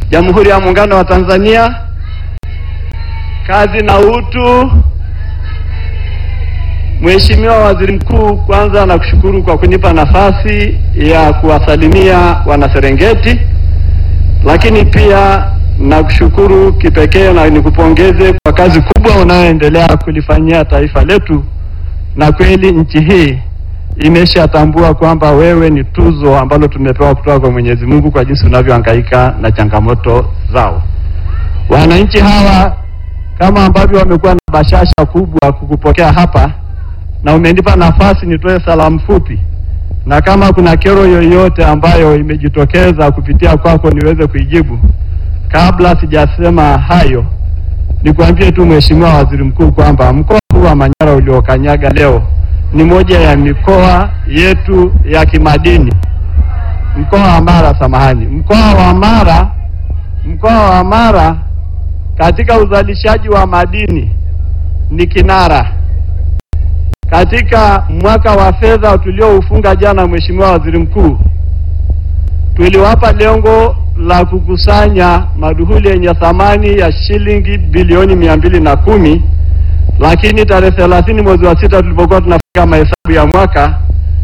Jamhuri ya Muungano wa Tanzania, kazi na utu. Mheshimiwa Waziri Mkuu, kwanza nakushukuru kwa kunipa nafasi ya kuwasalimia Wanaserengeti, lakini pia nakushukuru kipekee na nikupongeze kwa kazi kubwa unayoendelea kulifanyia taifa letu, na kweli nchi hii imeshatambua kwamba wewe ni tuzo ambalo tumepewa kutoka kwa Mwenyezi Mungu kwa jinsi unavyohangaika na changamoto zao. Wananchi hawa kama ambavyo wamekuwa na bashasha kubwa kukupokea hapa na umenipa nafasi nitoe salamu fupi, na kama kuna kero yoyote ambayo imejitokeza kupitia kwako niweze kuijibu. Kabla sijasema hayo, nikwambie tu Mheshimiwa Waziri Mkuu kwamba mkoa huu wa Manyara uliokanyaga leo ni moja ya mikoa yetu ya kimadini. Mkoa wa Mara, samahani, mkoa wa Mara, mkoa wa Mara katika uzalishaji wa madini ni kinara. Katika mwaka wa fedha tulioufunga jana, Mheshimiwa Waziri Mkuu, tuliwapa lengo la kukusanya maduhuli yenye thamani ya shilingi bilioni mia mbili na kumi lakini tarehe thelathini mwezi wa sita tulipokuwa tunafika mahesabu ya mwaka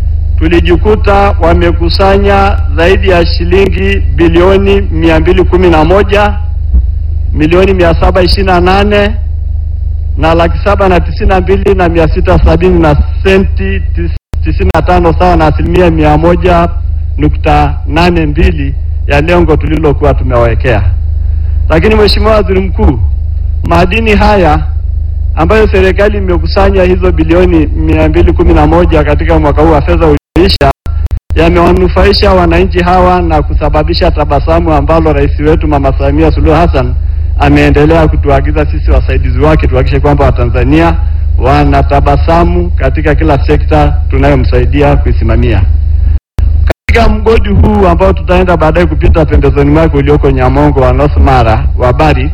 tulijikuta wamekusanya zaidi ya shilingi bilioni mia mbili kumi na moja milioni mia saba ishirini na nane na laki saba na tisini na mbili na mia sita sabini na senti tisini na tano sawa na asilimia mia moja nukta nane mbili ya lengo tulilokuwa tumewawekea. Lakini Mheshimiwa Waziri Mkuu, madini haya ambayo serikali imekusanya hizo bilioni mia mbili kumi na moja katika mwaka huu wa fedha ulioisha yamewanufaisha wananchi hawa na kusababisha tabasamu ambalo rais wetu Mama Samia Suluhu Hassan ameendelea kutuagiza sisi wasaidizi wake tuhakikishe kwamba Watanzania wanatabasamu katika kila sekta tunayomsaidia kuisimamia. Katika mgodi huu ambao tutaenda baadaye kupita pembezoni mwake ulioko Nyamongo wa North Mara wa Barrick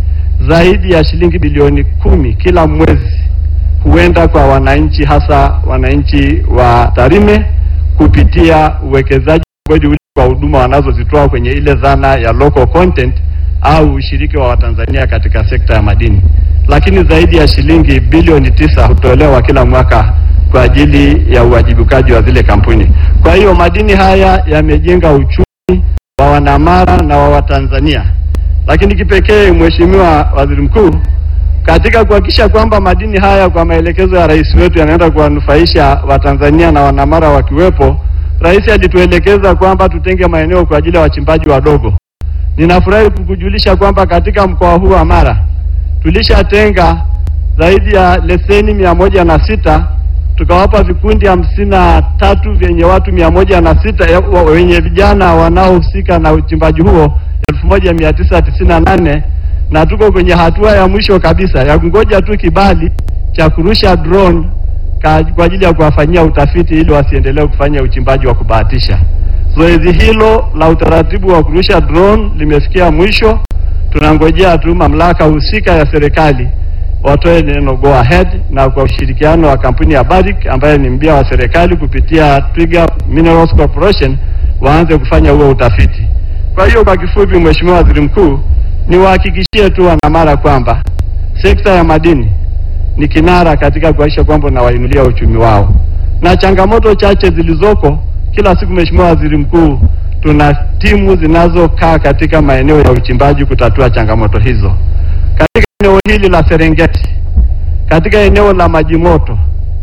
zaidi ya shilingi bilioni kumi kila mwezi huenda kwa wananchi, hasa wananchi wa Tarime kupitia uwekezaji mgodi ule kwa huduma wanazozitoa kwenye ile dhana ya local content au ushiriki wa Watanzania katika sekta ya madini. Lakini zaidi ya shilingi bilioni tisa hutolewa kila mwaka kwa ajili ya uwajibikaji wa zile kampuni. Kwa hiyo madini haya yamejenga uchumi wa Wanamara na wa Watanzania lakini kipekee Mheshimiwa Waziri Mkuu, katika kuhakikisha kwamba madini haya kwa maelekezo ya rais wetu yanaenda kuwanufaisha Watanzania na Wanamara wakiwepo, rais alituelekeza kwamba tutenge maeneo kwa ajili ya wachimbaji wadogo. Ninafurahi kukujulisha kwamba katika mkoa huu wa Mara tulishatenga zaidi ya leseni mia moja na sita tukawapa vikundi hamsini na tatu vyenye watu mia moja na sita wenye vijana wanaohusika na uchimbaji huo elfu moja mia tisa tisini na nane na tuko kwenye hatua ya mwisho kabisa ya kungoja tu kibali cha kurusha drone kwa ajili ya kuwafanyia utafiti ili wasiendelee kufanya uchimbaji wa kubahatisha. Zoezi hilo la utaratibu wa kurusha drone limefikia mwisho. Tunangojea tu mamlaka husika ya serikali watoe neno go ahead, na kwa ushirikiano wa kampuni ya Barrick ambaye ni mbia wa serikali kupitia Twiga Minerals Corporation waanze kufanya huo utafiti. Kwa hiyo kwa kifupi, Mheshimiwa Waziri Mkuu, niwahakikishie tu Wanamara kwamba sekta ya madini ni kinara katika kuhakikisha kwamba unawainulia uchumi wao, na changamoto chache zilizoko kila siku, Mheshimiwa Waziri Mkuu, tuna timu zinazokaa katika maeneo ya uchimbaji kutatua changamoto hizo. Katika eneo hili la Serengeti, katika eneo la Majimoto,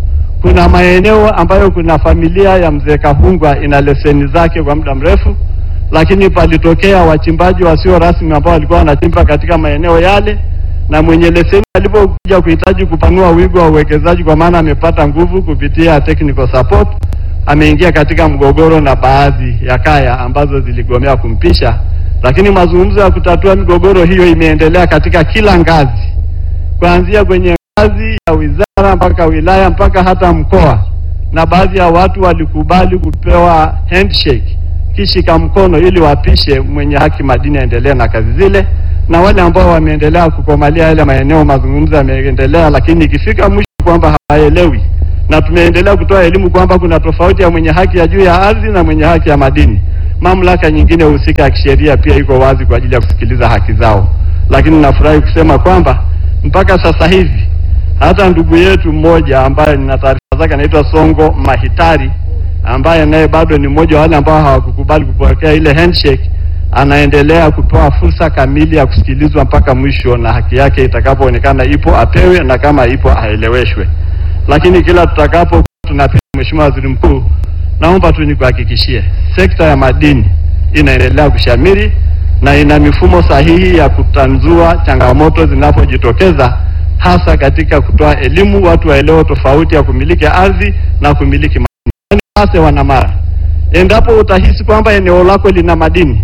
kuna maeneo ambayo kuna familia ya mzee Kahungwa ina leseni zake kwa muda mrefu lakini palitokea wachimbaji wasio rasmi ambao walikuwa wanachimba katika maeneo yale, na mwenye leseni alipokuja kuhitaji kupanua wigo wa uwekezaji, kwa maana amepata nguvu kupitia technical support, ameingia katika mgogoro na baadhi ya kaya ambazo ziligomea kumpisha. Lakini mazungumzo ya kutatua migogoro hiyo imeendelea katika kila ngazi, kuanzia kwenye ngazi ya wizara mpaka wilaya mpaka hata mkoa, na baadhi ya watu walikubali kupewa handshake kishika mkono ili wapishe mwenye haki madini aendelee na kazi zile, na wale ambao wameendelea kukomalia yale maeneo, mazungumzo yameendelea, lakini ikifika mwisho kwamba hawaelewi, na tumeendelea kutoa elimu kwamba kuna tofauti ya mwenye haki ya juu ya ardhi na mwenye haki ya madini. mamlaka nyingine husika ya kisheria pia iko wazi kwa ajili ya kusikiliza haki zao. Lakini nafurahi kusema kwamba mpaka sasa hivi hata ndugu yetu mmoja ambaye nina taarifa zake anaitwa Songo Mahitari ambaye naye bado ni mmoja wa wale ambao hawakukubali kupokea ile handshake, anaendelea kupewa fursa kamili ya kusikilizwa mpaka mwisho, na haki yake itakapoonekana ipo apewe, na kama ipo aeleweshwe. Lakini kila tutakapo tunapita, Mheshimiwa Waziri Mkuu, naomba tu nikuhakikishie sekta ya madini inaendelea kushamiri na ina mifumo sahihi ya kutanzua changamoto zinapojitokeza, hasa katika kutoa elimu, watu waelewe tofauti ya kumiliki ardhi na kumiliki madini. Hasa wanamara, endapo utahisi kwamba eneo lako lina madini,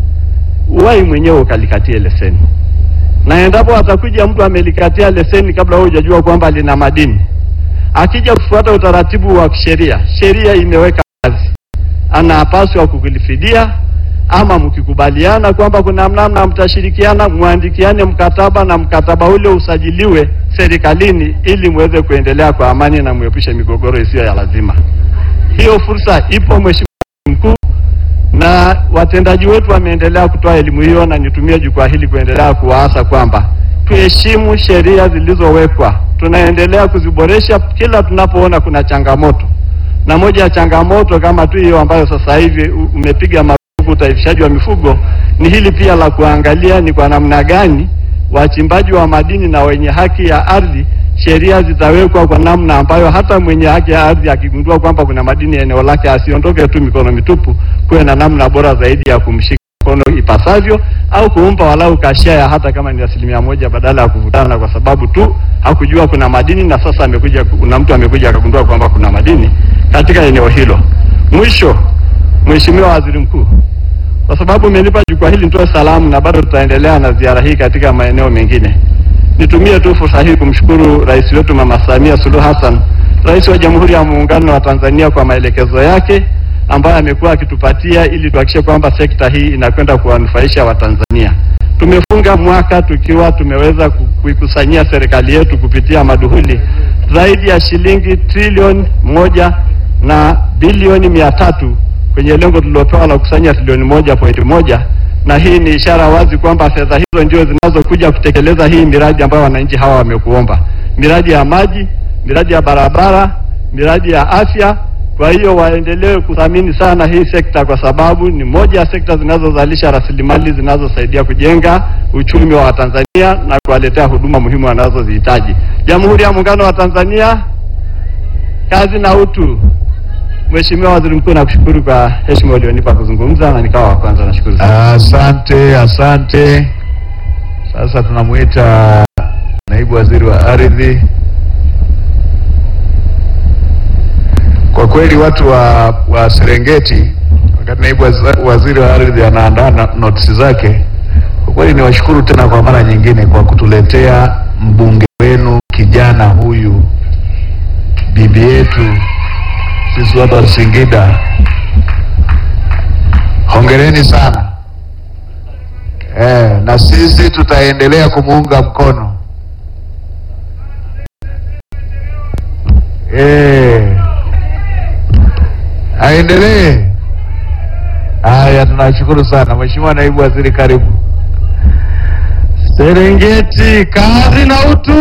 uwai mwenyewe ukalikatie leseni, na endapo atakuja mtu amelikatia leseni kabla wewe hujajua kwamba lina madini, akija kufuata utaratibu wa kisheria, sheria imeweka wazi, anapaswa kukulifidia ama mkikubaliana kwamba kuna namna mtashirikiana, mwandikiane mkataba na mkataba ule usajiliwe serikalini ili muweze kuendelea kwa amani na muepushe migogoro isiyo ya lazima. Hiyo fursa ipo, Mheshimiwa Mkuu, na watendaji wetu wameendelea kutoa elimu hiyo, na nitumie jukwaa hili kuendelea kuwaasa kwamba tuheshimu sheria zilizowekwa. Tunaendelea kuziboresha kila tunapoona kuna changamoto, na moja ya changamoto kama tu hiyo ambayo sasa hivi umepiga utaifishaji wa mifugo ni hili pia la kuangalia ni kwa namna gani wachimbaji wa madini na wenye haki ya ardhi, sheria zitawekwa kwa namna ambayo hata mwenye haki ya ardhi akigundua kwamba kuna madini eneo lake asiondoke tu mikono mitupu, kuwe na namna bora zaidi ya kumshika mkono ipasavyo, au kumpa walau kashia hata kama ni asilimia moja, badala ya kuvutana kwa sababu tu hakujua kuna madini, na sasa amekuja, kuna mtu amekuja akagundua kwamba kuna madini katika eneo hilo. Mwisho, Mheshimiwa Waziri Mkuu, kwa sababu umenipa jukwaa hili nitoe salamu na bado tutaendelea na ziara hii katika maeneo mengine. Nitumie tu fursa hii kumshukuru Rais wetu Mama Samia Suluhu Hassan, Rais wa Jamhuri ya Muungano wa Tanzania kwa maelekezo yake ambayo amekuwa akitupatia ili tuhakikishe kwamba sekta hii inakwenda kuwanufaisha Watanzania. Tumefunga mwaka tukiwa tumeweza kuikusanyia serikali yetu kupitia maduhuli zaidi ya shilingi trilioni moja na bilioni mia tatu kwenye lengo tulilopewa la kukusanya trilioni moja pointi moja na hii ni ishara wazi kwamba fedha hizo ndio zinazokuja kutekeleza hii miradi ambayo wananchi hawa wamekuomba, miradi ya maji, miradi ya barabara, miradi ya afya. Kwa hiyo waendelee kuthamini sana hii sekta, kwa sababu ni moja ya sekta zinazozalisha rasilimali zinazosaidia kujenga uchumi wa Watanzania na kuwaletea huduma muhimu wanazozihitaji. Jamhuri ya Muungano wa Tanzania, kazi na utu. Mheshimiwa Waziri Mkuu, nakushukuru kwa heshima ulionipa kuzungumza na nikawa wa kwanza. Nashukuru sana. Asante, asante. Sasa tunamuita naibu waziri wa ardhi. Kwa kweli watu wa, wa Serengeti, wakati naibu waziri wa ardhi anaandaa notisi zake, kwa kweli niwashukuru tena kwa mara nyingine kwa kutuletea mbunge wenu kijana huyu, bibi yetu sisi watu wa Singida, hongereni sana eh, na sisi tutaendelea kumuunga mkono eh, aendelee. Haya, tunashukuru sana Mheshimiwa naibu waziri, karibu. Serengeti, kazi na utu.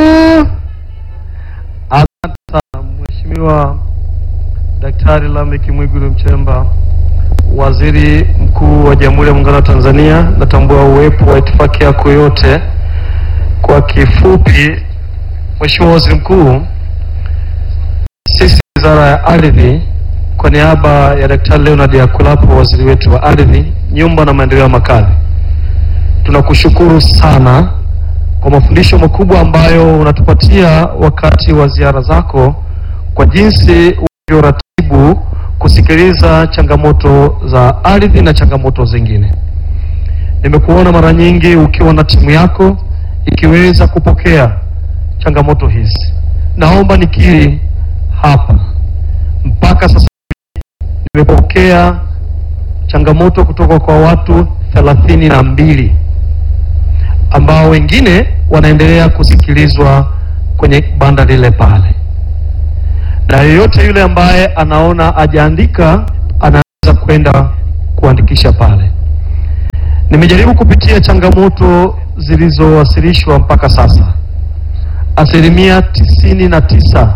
Asante sana Mheshimiwa Daktari Lameck Mwigulu Nchemba, Waziri Mkuu wa Jamhuri ya Muungano wa Tanzania. Natambua uwepo wa itifaki yako yote. Kwa kifupi, Mheshimiwa Waziri Mkuu, sisi Wizara ya Ardhi kwa niaba ya Daktari Leonard Akulapo, waziri wetu wa ardhi, nyumba na maendeleo ya makazi, tunakushukuru sana kwa mafundisho makubwa ambayo unatupatia wakati wa ziara zako, kwa jinsi ratibu kusikiliza changamoto za ardhi na changamoto zingine. Nimekuona mara nyingi ukiwa na timu yako ikiweza kupokea changamoto hizi. Naomba nikiri hapa, mpaka sasa nimepokea changamoto kutoka kwa watu thelathini na mbili ambao wengine wanaendelea kusikilizwa kwenye banda lile pale na yeyote yule ambaye anaona ajaandika anaweza kwenda kuandikisha pale. Nimejaribu kupitia changamoto zilizowasilishwa mpaka sasa, asilimia tisini na tisa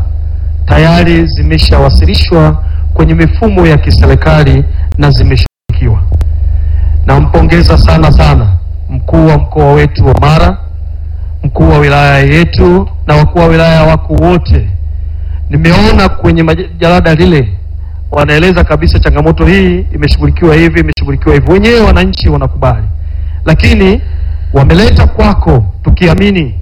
tayari zimeshawasilishwa kwenye mifumo ya kiserikali na zimeshughulikiwa. Nampongeza sana sana mkuu wa mkoa wetu wa Mara, mkuu wa wilaya yetu na wakuu wa wilaya wako wote. Nimeona kwenye maj- jalada lile wanaeleza kabisa changamoto hii imeshughulikiwa hivi, imeshughulikiwa hivi, wenyewe wananchi wanakubali, lakini wameleta kwako tukiamini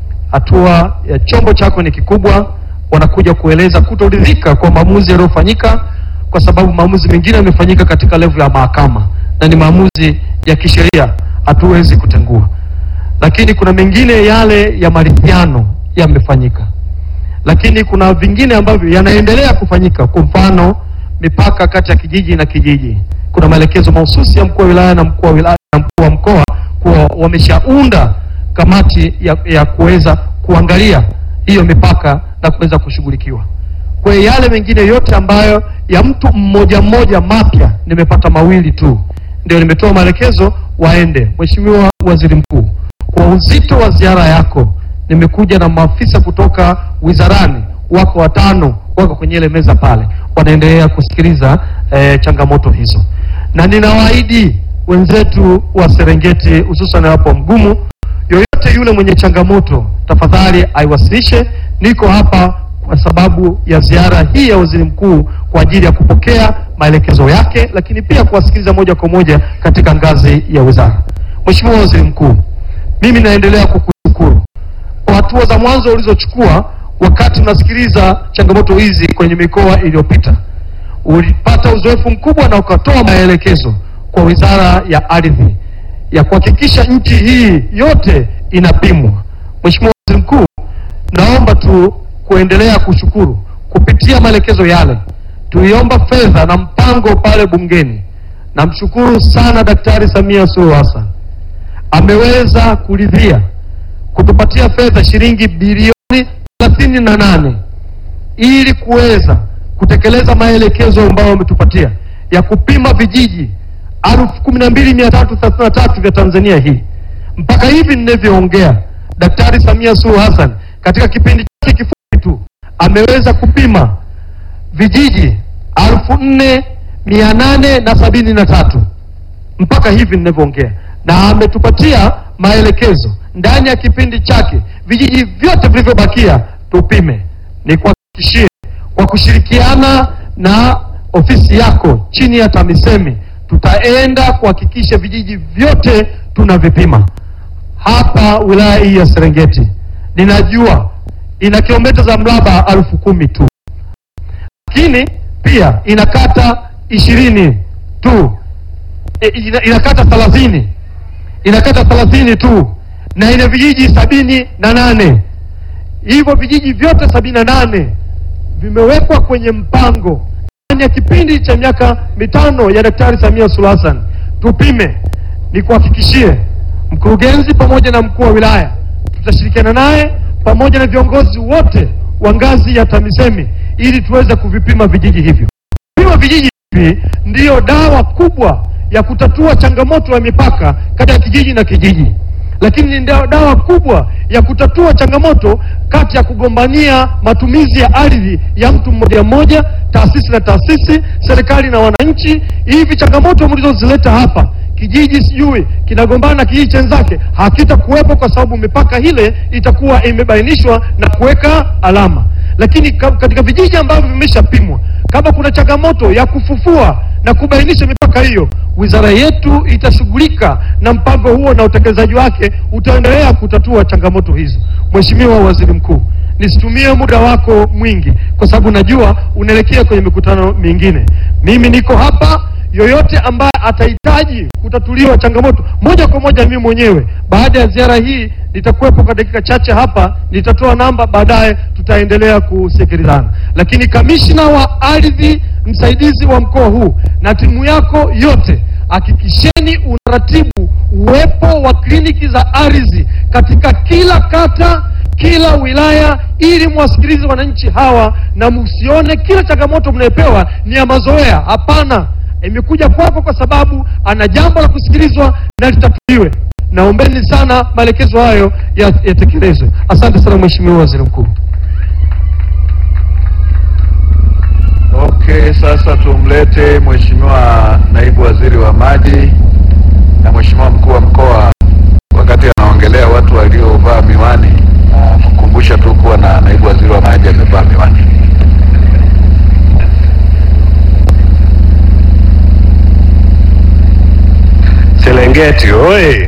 hatua ya chombo chako ni kikubwa, wanakuja kueleza kutoridhika kwa maamuzi yaliyofanyika, kwa sababu maamuzi mengine yamefanyika katika levu ya mahakama na ni maamuzi ya kisheria, hatuwezi kutengua. Lakini kuna mengine yale ya maridhiano yamefanyika, lakini kuna vingine ambavyo yanaendelea kufanyika. Kwa mfano, mipaka kati ya kijiji na kijiji, kuna maelekezo mahususi ya mkuu wa wilaya na mkuu wa wilaya na mkuu wa mkoa kuwa wameshaunda kamati ya, ya kuweza kuangalia hiyo mipaka na kuweza kushughulikiwa. Kwa hiyo yale mengine yote ambayo ya mtu mmoja mmoja mapya, nimepata mawili tu, ndio nimetoa maelekezo waende. Mheshimiwa Waziri Mkuu, kwa uzito wa ziara yako, nimekuja na maafisa kutoka wizarani, wako watano, wako kwenye ile meza pale, wanaendelea kusikiliza eh, changamoto hizo, na ninawaahidi wenzetu wa Serengeti, hususan hapo Mgumu, yoyote yule mwenye changamoto tafadhali aiwasilishe. Niko hapa kwa sababu ya ziara hii ya waziri mkuu kwa ajili ya kupokea maelekezo yake, lakini pia kuwasikiliza moja kwa moja katika ngazi ya wizara. Mheshimiwa Waziri Mkuu, mimi naendelea kukushukuru kwa hatua za mwanzo ulizochukua wakati unasikiliza changamoto hizi kwenye mikoa iliyopita. Ulipata uzoefu mkubwa na ukatoa maelekezo kwa Wizara ya Ardhi ya kuhakikisha nchi hii yote inapimwa. Mheshimiwa Waziri Mkuu, naomba tu kuendelea kushukuru kupitia maelekezo yale. Tuliomba fedha na mpango pale bungeni. Namshukuru sana Daktari Samia Suluhu Hassan ameweza kuridhia kutupatia fedha shilingi bilioni thelathini na nane ili kuweza kutekeleza maelekezo ambayo wametupatia ya kupima vijiji elfu kumi na mbili mia tatu thelathini na tatu vya Tanzania hii. Mpaka hivi ninavyoongea, Daktari Samia Suluhu Hassan katika kipindi chake kifupi tu ameweza kupima vijiji elfu nne mia nane na sabini na tatu mpaka hivi ninavyoongea, na ametupatia maelekezo ndani ya kipindi chake vijiji vyote vilivyobakia tupime. Ni kuhakikishie kwa kushirikiana na ofisi yako chini ya TAMISEMI tutaenda kuhakikisha vijiji vyote tunavipima. Hapa wilaya hii ya Serengeti ninajua ina kilomita za mraba elfu kumi tu, lakini pia ina kata ishirini tu e, ina, ina kata thelathini ina kata thelathini tu na ina vijiji sabini na nane hivyo vijiji vyote sabini na nane vimewekwa kwenye mpango ndani ya kipindi cha miaka mitano ya Daktari Samia Suluhu Hassan. Tupime, ni kuhakikishie mkurugenzi pamoja na mkuu wa wilaya, tutashirikiana naye pamoja na viongozi wote wa ngazi ya TAMISEMI ili tuweze kuvipima vijiji hivyo. Kupima vijiji hivi ndiyo dawa kubwa ya kutatua changamoto ya mipaka kati ya kijiji na kijiji, lakini ni dawa kubwa ya kutatua changamoto kati ya kugombania matumizi ya ardhi ya mtu mmoja mmoja, taasisi na taasisi, serikali na wananchi. Hivi changamoto mlizozileta hapa, kijiji sijui kinagombana na kijiji chenzake, hakitakuwepo kwa sababu mipaka ile itakuwa imebainishwa na kuweka alama. Lakini katika vijiji ambavyo vimeshapimwa, kama kuna changamoto ya kufufua na kubainisha mipaka hiyo, wizara yetu itashughulika na mpango huo na utekelezaji wake utaendelea kutatua changamoto hizo. Mheshimiwa Waziri Mkuu, nisitumie muda wako mwingi kwa sababu najua unaelekea kwenye mikutano mingine. Mimi niko hapa, yoyote ambaye atahitaji kutatuliwa changamoto moja kwa moja, mimi mwenyewe baada ya ziara hii nitakuwepo kwa dakika chache hapa, nitatoa namba, baadaye tutaendelea kusikilizana. Lakini kamishna wa ardhi msaidizi wa mkoa huu na timu yako yote, hakikisheni unaratibu uwepo wa kliniki za ardhi katika kila kata, kila wilaya, ili mwasikilize wananchi hawa na msione kila changamoto mnayopewa ni ya mazoea. Hapana, imekuja kwako kwa sababu ana jambo la kusikilizwa na litatuliwe. Naombeni sana maelekezo hayo ya- yatekelezwe. Asante sana Mheshimiwa Waziri Mkuu. Okay, sasa tumlete Mheshimiwa Naibu Waziri wa Maji na Mheshimiwa Mkuu wa Mkoa wakati anaongelea watu waliovaa miwani, na kukumbusha tu kuwa na Naibu Waziri wa Maji amevaa miwani. Serengeti oye!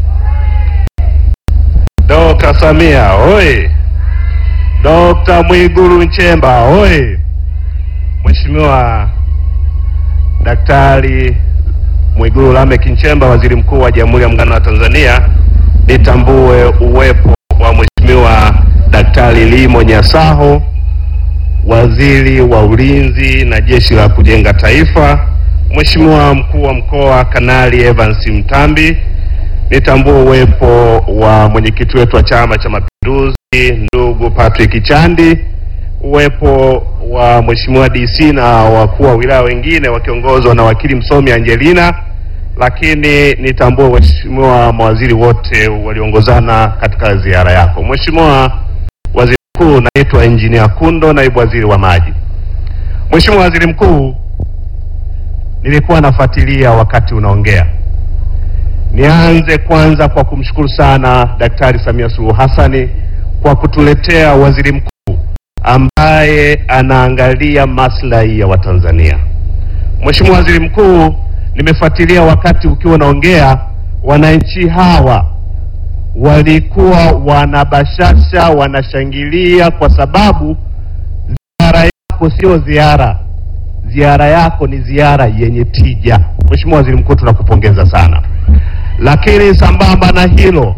Dr. Samia oye! Dr. Mwigulu Nchemba oye! Mheshimiwa Daktari Mwigulu Lameck Nchemba, Waziri Mkuu wa Jamhuri ya Muungano wa Tanzania, nitambue uwepo wa Mheshimiwa Daktari Limo Nyasaho, Waziri wa Ulinzi na Jeshi la Kujenga Taifa, Mheshimiwa Mkuu wa Mkoa Kanali Evans Mtambi, nitambue uwepo wa mwenyekiti wetu wa Chama cha Mapinduzi ndugu Patrick Chandi, uwepo wa Mheshimiwa DC na wakuu wa wilaya wengine wakiongozwa na wakili msomi Angelina, lakini nitambue waheshimiwa mawaziri wote waliongozana katika ziara yako. Mheshimiwa Waziri Mkuu, naitwa Engineer Kundo, naibu waziri wa maji. Mheshimiwa Waziri Mkuu, nilikuwa nafuatilia wakati unaongea. Nianze kwanza kwa kumshukuru sana Daktari Samia Suluhu Hassani kwa kutuletea waziri mkuu ambaye anaangalia maslahi ya Watanzania. Mheshimiwa Waziri Mkuu, nimefuatilia wakati ukiwa unaongea, wananchi hawa walikuwa wanabashasha, wanashangilia kwa sababu ziara yako sio ziara, ziara yako ni ziara yenye tija. Mheshimiwa Waziri Mkuu, tunakupongeza sana. Lakini sambamba na hilo,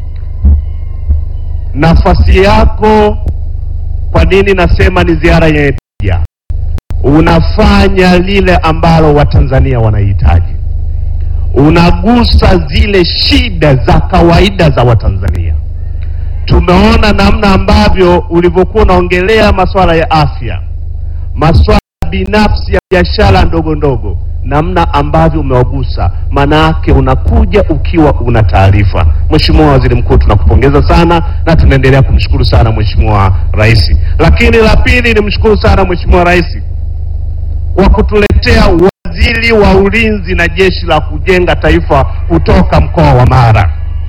nafasi yako, kwa nini nasema ni ziara yenye tija? Unafanya lile ambalo Watanzania wanahitaji, unagusa zile shida za kawaida za Watanzania. Tumeona namna ambavyo ulivyokuwa unaongelea masuala ya afya, masuala binafsi ya biashara ndogo ndogo, namna ambavyo umewagusa, maana yake unakuja ukiwa una taarifa. Mheshimiwa Waziri Mkuu, tunakupongeza sana na tunaendelea kumshukuru sana Mheshimiwa Rais. Lakini la pili, nimshukuru sana Mheshimiwa Rais kwa kutuletea waziri wa ulinzi na jeshi la kujenga taifa kutoka mkoa wa Mara.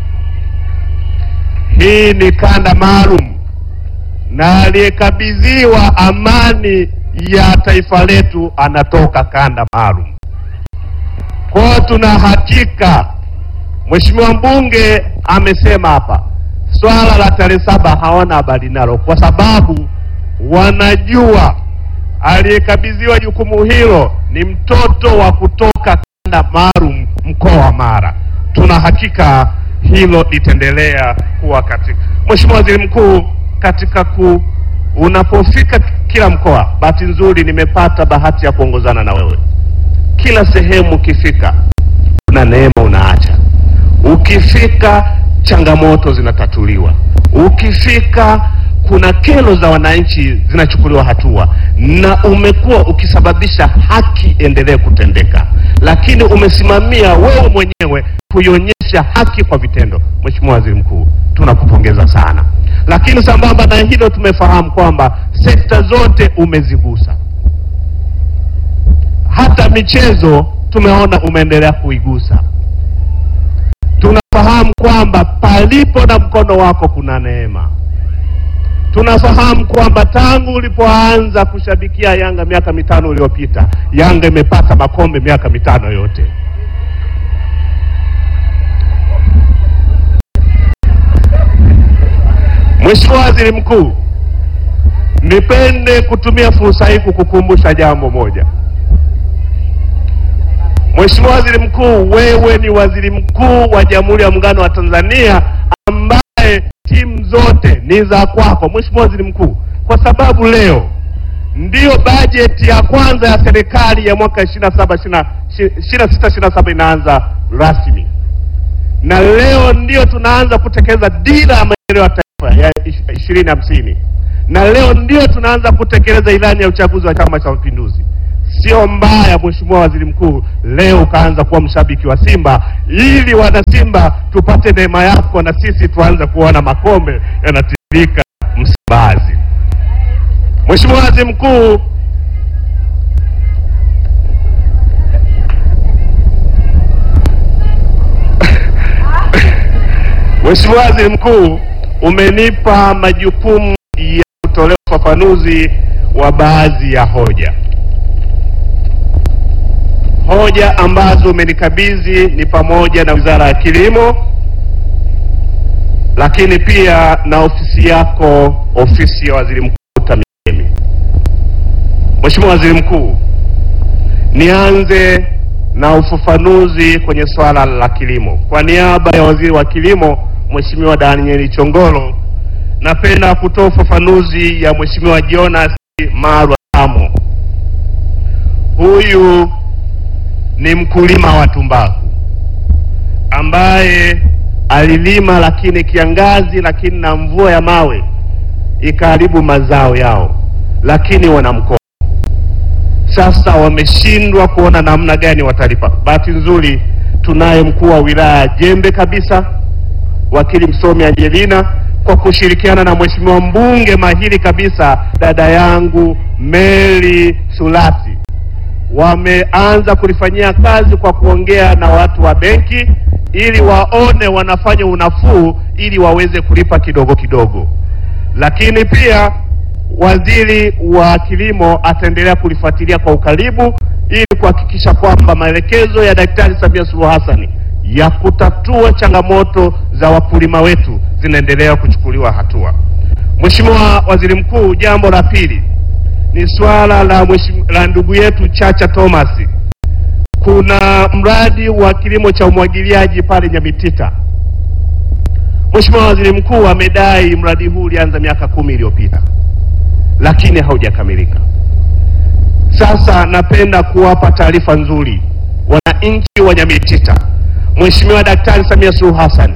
Hii ni kanda maalum na aliyekabidhiwa amani ya taifa letu anatoka kanda maalum. Kwa hiyo tuna hakika, Mheshimiwa mbunge amesema hapa, swala la tarehe saba hawana habari nalo, kwa sababu wanajua aliyekabidhiwa jukumu hilo ni mtoto wa kutoka kanda maalum mkoa wa Mara. Tuna hakika hilo litaendelea kuwa katika. Mheshimiwa Waziri Mkuu, katika ku unapofika kila mkoa, bahati nzuri nimepata bahati ya kuongozana na wewe. Kila sehemu ukifika, kuna neema unaacha. Ukifika changamoto zinatatuliwa, ukifika kuna kero za wananchi zinachukuliwa hatua, na umekuwa ukisababisha haki endelee kutendeka, lakini umesimamia wewe mwenyewe kuionyesha haki kwa vitendo. Mheshimiwa Waziri Mkuu, tunakupongeza sana, lakini sambamba na hilo tumefahamu kwamba sekta zote umezigusa, hata michezo tumeona umeendelea kuigusa. Tunafahamu kwamba palipo na mkono wako kuna neema. Tunafahamu kwamba tangu ulipoanza kushabikia Yanga miaka mitano iliyopita, Yanga imepata makombe miaka mitano yote. Mheshimiwa Waziri Mkuu, nipende kutumia fursa hii kukukumbusha jambo moja. Mheshimiwa Waziri Mkuu, wewe ni waziri mkuu wa Jamhuri ya Muungano wa Tanzania ambaye timu zote ni za kwako, Mheshimiwa Waziri Mkuu, kwa sababu leo ndiyo bajeti ya kwanza ya serikali ya mwaka 27 26 27 inaanza rasmi, na leo ndiyo tunaanza kutekeleza dira ya maendeleo ya taifa ya ishirini hamsini, na leo ndiyo tunaanza kutekeleza ilani ya uchaguzi wa Chama cha Mapinduzi. sio mbaya, Mheshimiwa Waziri Mkuu, leo ukaanza kuwa mshabiki wa Simba ili wana Simba tupate neema yako na sisi tuanze kuona makombe yanatiririka Msimbazi. Mheshimiwa Waziri Mkuu, Mheshimiwa Waziri Mkuu, umenipa majukumu ya kutolea ufafanuzi wa baadhi ya hoja. Hoja ambazo umenikabidhi ni pamoja na Wizara ya Kilimo, lakini pia na ofisi yako, ofisi ya Waziri Mkuu TAMISEMI. Mheshimiwa Waziri Mkuu, nianze na ufafanuzi kwenye swala la kilimo. Kwa niaba ya Waziri wa Kilimo Mheshimiwa Daniel Chongolo, napenda kutoa ufafanuzi ya Mheshimiwa Jonas Marwa Amo. Huyu ni mkulima wa tumbaku ambaye alilima, lakini kiangazi, lakini na mvua ya mawe ikaharibu mazao yao, lakini wana mkopo sasa wameshindwa kuona namna gani watalipa. Bahati nzuri tunaye mkuu wa wilaya jembe kabisa, wakili msomi Angelina, kwa kushirikiana na mheshimiwa mbunge mahiri kabisa, dada yangu Mary Sulati, wameanza kulifanyia kazi kwa kuongea na watu wa benki ili waone wanafanya unafuu ili waweze kulipa kidogo kidogo, lakini pia waziri wa kilimo ataendelea kulifuatilia kwa ukaribu ili kuhakikisha kwamba maelekezo ya Daktari Samia Suluhu Hassan ya kutatua changamoto za wakulima wetu zinaendelea kuchukuliwa hatua. Mheshimiwa Waziri Mkuu, jambo la pili ni swala la mheshimiwa la ndugu yetu Chacha Thomas. Kuna mradi wa kilimo cha umwagiliaji pale Nyamitita. Mheshimiwa Waziri Mkuu amedai mradi huu ulianza miaka kumi iliyopita lakini haujakamilika. Sasa napenda kuwapa taarifa nzuri wananchi wa Nyamitita. Mheshimiwa Daktari Samia Suluhu Hassan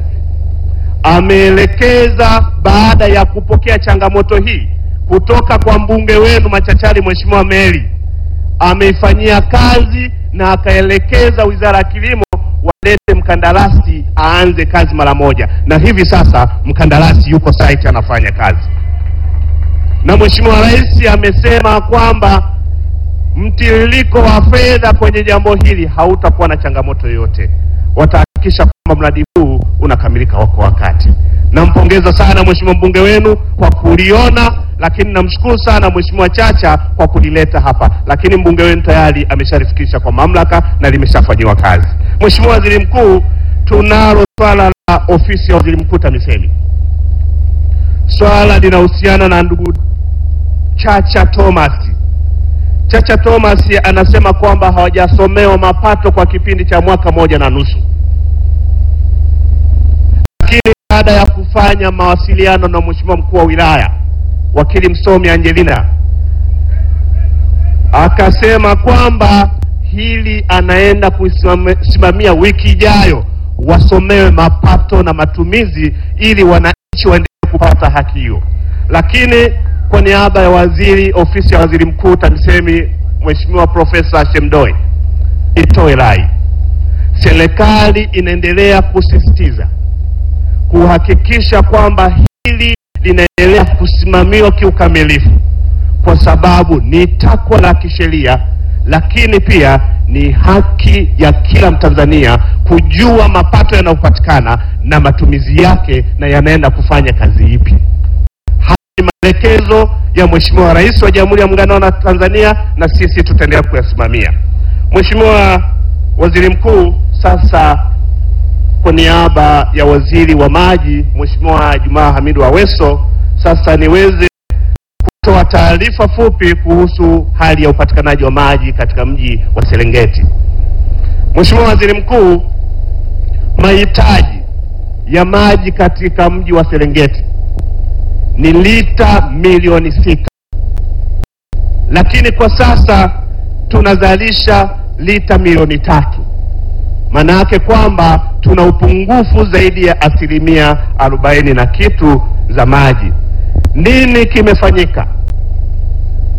ameelekeza baada ya kupokea changamoto hii kutoka kwa mbunge wenu machachari Mheshimiwa Meli, ameifanyia kazi na akaelekeza Wizara ya Kilimo walete mkandarasi aanze kazi mara moja, na hivi sasa mkandarasi yuko site anafanya kazi na Mheshimiwa Rais amesema kwamba mtiririko wa fedha kwenye jambo hili hautakuwa na changamoto yoyote. Watahakikisha kwamba mradi huu unakamilika kwa wakati. Nampongeza sana Mheshimiwa mbunge wenu kwa kuliona, lakini namshukuru sana Mheshimiwa Chacha kwa kulileta hapa, lakini mbunge wenu tayari ameshalifikisha kwa mamlaka na limeshafanyiwa kazi. Mheshimiwa Waziri Mkuu, tunalo swala la ofisi ya Waziri Mkuu TAMISEMI. Swala linahusiana na ndugu Chacha Thomas. Chacha Thomas anasema kwamba hawajasomewa mapato kwa kipindi cha mwaka moja na nusu, lakini baada ya kufanya mawasiliano na mheshimiwa mkuu wa wilaya wakili msomi Angelina akasema kwamba hili anaenda kusimamia wiki ijayo, wasomewe mapato na matumizi ili wananchi waendelee kupata haki hiyo. Lakini kwa niaba ya waziri ofisi ya waziri mkuu TAMISEMI, Mheshimiwa Profesa Shemdoe, itoe rai, serikali inaendelea kusisitiza kuhakikisha kwamba hili linaendelea kusimamiwa kiukamilifu, kwa sababu ni takwa la kisheria, lakini pia ni haki ya kila Mtanzania kujua mapato yanayopatikana na matumizi yake na yanaenda kufanya kazi ipi. Haya ni maelekezo ya Mheshimiwa Rais wa Jamhuri ya Muungano wa Tanzania na sisi tutaendelea kuyasimamia. Mheshimiwa Waziri Mkuu, sasa kwa niaba ya Waziri wa Maji Mheshimiwa Jumaa Hamidu Aweso, sasa niweze kutoa taarifa fupi kuhusu hali ya upatikanaji wa maji katika mji wa Serengeti. Mheshimiwa Waziri Mkuu, mahitaji ya maji katika mji wa Serengeti ni lita milioni sita, lakini kwa sasa tunazalisha lita milioni tatu. Maana yake kwamba tuna upungufu zaidi ya asilimia arobaini na kitu za maji. Nini kimefanyika?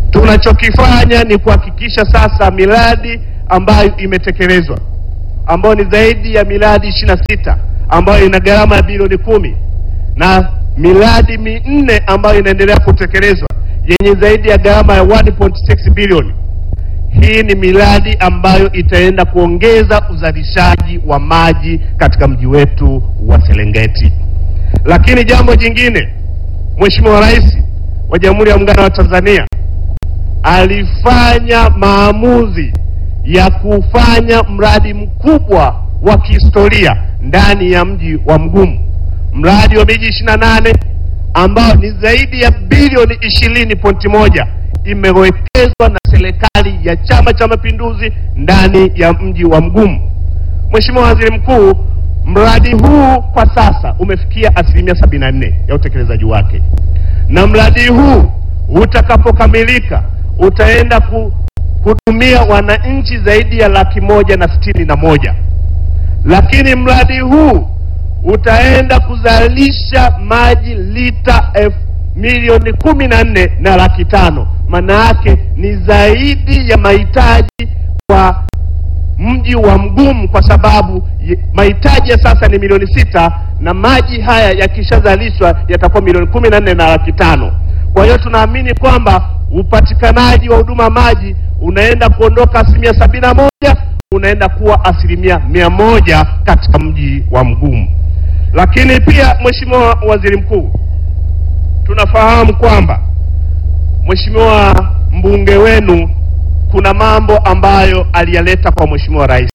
Tunachokifanya ni kuhakikisha sasa miradi ambayo imetekelezwa ambayo ni zaidi ya miradi ishirini na sita ambayo ina gharama ya bilioni kumi na miradi minne ambayo inaendelea kutekelezwa yenye zaidi ya gharama ya 1.6 bilioni. Hii ni miradi ambayo itaenda kuongeza uzalishaji wa maji katika mji wetu wa Serengeti. Lakini jambo jingine, Mheshimiwa Rais wa Jamhuri ya Muungano wa Tanzania alifanya maamuzi ya kufanya mradi mkubwa wa kihistoria ndani ya mji wa Mgumu, mradi wa miji ishirini na nane ambao ni zaidi ya bilioni ishirini pointi moja imewekezwa na serikali ya Chama cha Mapinduzi ndani ya mji wa Mgumu. Mheshimiwa Waziri Mkuu, mradi huu kwa sasa umefikia asilimia sabini na nne ya utekelezaji wake, na mradi huu utakapokamilika utaenda kuhudumia wananchi zaidi ya laki moja na sitini na moja lakini mradi huu utaenda kuzalisha maji lita elfu milioni kumi na nne na laki tano. Maana yake ni zaidi ya mahitaji kwa mji wa Mgumu, kwa sababu ye- mahitaji ya sasa ni milioni sita na maji haya yakishazalishwa yatakuwa milioni kumi na nne na laki tano. Kwa hiyo tunaamini kwamba upatikanaji wa huduma maji unaenda kuondoka asilimia sabini na moja unaenda kuwa asilimia mia moja katika mji wa Mgumu. Lakini pia Mheshimiwa Waziri Mkuu, tunafahamu kwamba Mheshimiwa mbunge wenu kuna mambo ambayo aliyaleta kwa Mheshimiwa Rais,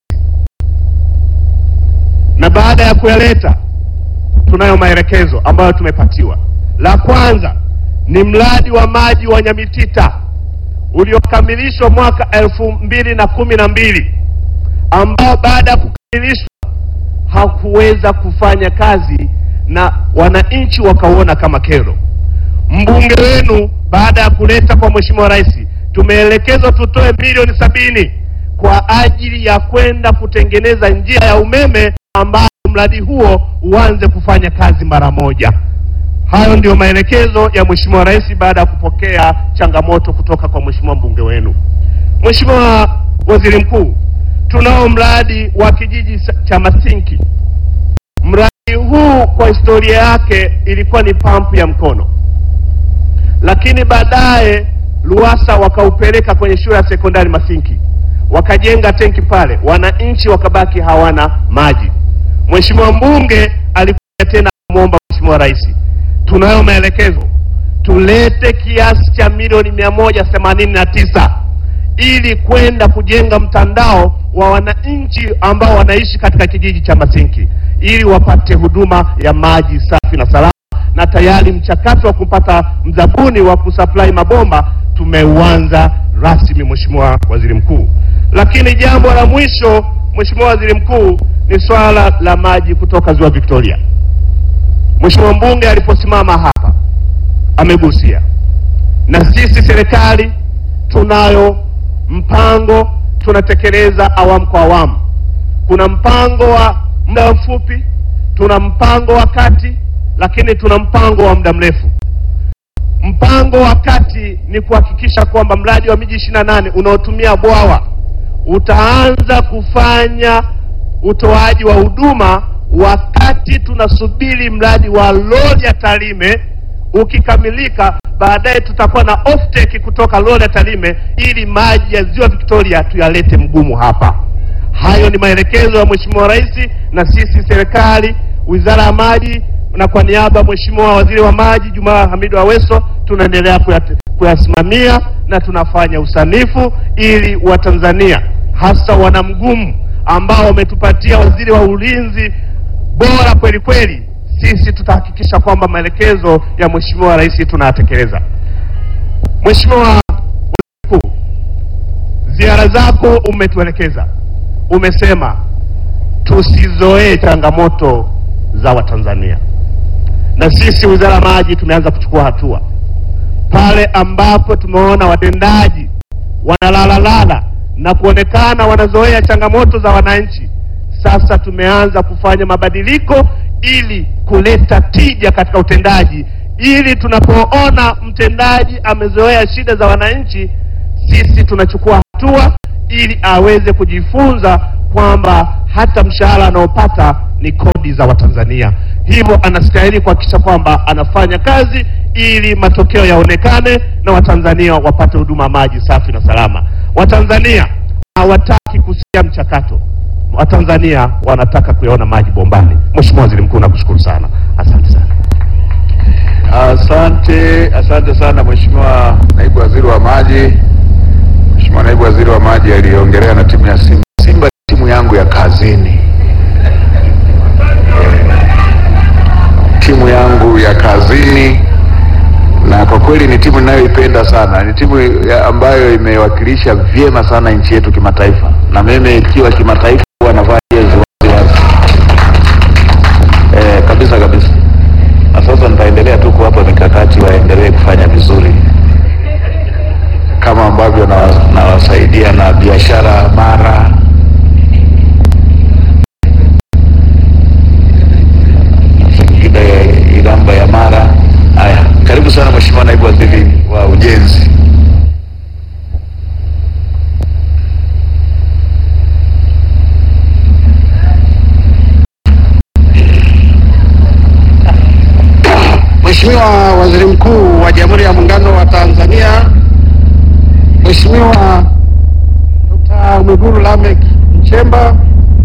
na baada ya kuyaleta tunayo maelekezo ambayo tumepatiwa. La kwanza ni mradi wa maji wa Nyamitita uliokamilishwa mwaka elfu mbili na kumi na mbili ambao baada ya kukamilishwa hakuweza kufanya kazi na wananchi wakauona kama kero. Mbunge wenu baada ya kuleta kwa Mheshimiwa Rais, tumeelekezwa tutoe milioni sabini kwa ajili ya kwenda kutengeneza njia ya umeme ambayo mradi huo uanze kufanya kazi mara moja. Hayo ndiyo maelekezo ya Mheshimiwa Rais baada ya kupokea changamoto kutoka kwa Mheshimiwa mbunge wenu. Mheshimiwa Waziri Mkuu, tunao mradi wa kijiji sa- cha Masinki. Mradi huu kwa historia yake ilikuwa ni pampu ya mkono, lakini baadaye Luwasa wakaupeleka kwenye shule ya sekondari Masinki, wakajenga tenki pale, wananchi wakabaki hawana maji. Mheshimiwa mbunge alikuja tena kumwomba Mheshimiwa Rais, tunayo maelekezo tulete kiasi cha milioni mia moja themanini na tisa ili kwenda kujenga mtandao wa wananchi ambao wanaishi katika kijiji cha Masinki ili wapate huduma ya maji safi na salama, na tayari mchakato wa kupata mzabuni wa kusupply mabomba tumeuanza rasmi, Mheshimiwa Waziri Mkuu. Lakini jambo la mwisho, Mheshimiwa Waziri Mkuu, ni swala la maji kutoka Ziwa Victoria. Mheshimiwa mbunge aliposimama hapa amegusia, na sisi serikali tunayo mpango, tunatekeleza awamu kwa awamu. Kuna mpango wa muda mfupi, tuna mpango wa kati, lakini tuna mpango wa muda mrefu. Mpango wa kati ni kuhakikisha kwamba mradi wa miji ishirini na nane unaotumia bwawa utaanza kufanya utoaji wa huduma wakati tunasubiri mradi wa Rorya Tarime ukikamilika. Baadaye tutakuwa na offtake kutoka Rorya Tarime ili maji ya ziwa Victoria tuyalete Mgumu hapa. Hayo ni maelekezo ya Mheshimiwa Rais, na sisi serikali, Wizara ya Maji, na kwa niaba ya Mheshimiwa Waziri wa Maji Jumaa Hamidu Aweso tunaendelea kuyat- kuyasimamia na tunafanya usanifu ili Watanzania hasa wanamgumu ambao wametupatia waziri wa ulinzi bora kweli kweli, sisi tutahakikisha kwamba maelekezo ya Mheshimiwa Rais tunayatekeleza. Mheshimiwa Waziri Mkuu, ziara zako umetuelekeza, umesema tusizoee changamoto za Watanzania, na sisi Wizara ya Maji tumeanza kuchukua hatua pale ambapo tumeona watendaji wanalalalala na kuonekana wanazoea changamoto za wananchi. Sasa tumeanza kufanya mabadiliko ili kuleta tija katika utendaji, ili tunapoona mtendaji amezoea shida za wananchi, sisi tunachukua hatua ili aweze kujifunza kwamba hata mshahara anaopata ni kodi za Watanzania. Hivyo anastahili kuhakikisha kwamba anafanya kazi ili matokeo yaonekane na Watanzania wapate huduma maji safi na salama. Watanzania hawataki kusikia mchakato, Watanzania wanataka kuyaona maji bombani. Mheshimiwa Waziri Mkuu, nakushukuru sana, asante sana. Asante, asante sana Mheshimiwa Naibu Waziri wa Maji. Mheshimiwa Naibu Waziri wa Maji aliongelea na timu ya Simba. Simba ni timu yangu ya kazini, timu yangu ya kazini, na kwa kweli ni timu ninayoipenda sana. Ni timu ya- ambayo imewakilisha vyema sana nchi yetu kimataifa, na mimi ikiwa kimataifa huwa navaa jezi wazi wazi eh, kabisa kabisa na sasa nitaendelea tu kuwapa mikakati waendelee kufanya vizuri kama ambavyo nawa- nawasaidia na biashara Mara, Singida, Iramba ya Mara. Haya, karibu sana Mheshimiwa Naibu Waziri wa Ujenzi. Mheshimiwa Waziri Mkuu wa Jamhuri ya Muungano wa Tanzania, Mheshimiwa Dr. Mwigulu Lameck Nchemba,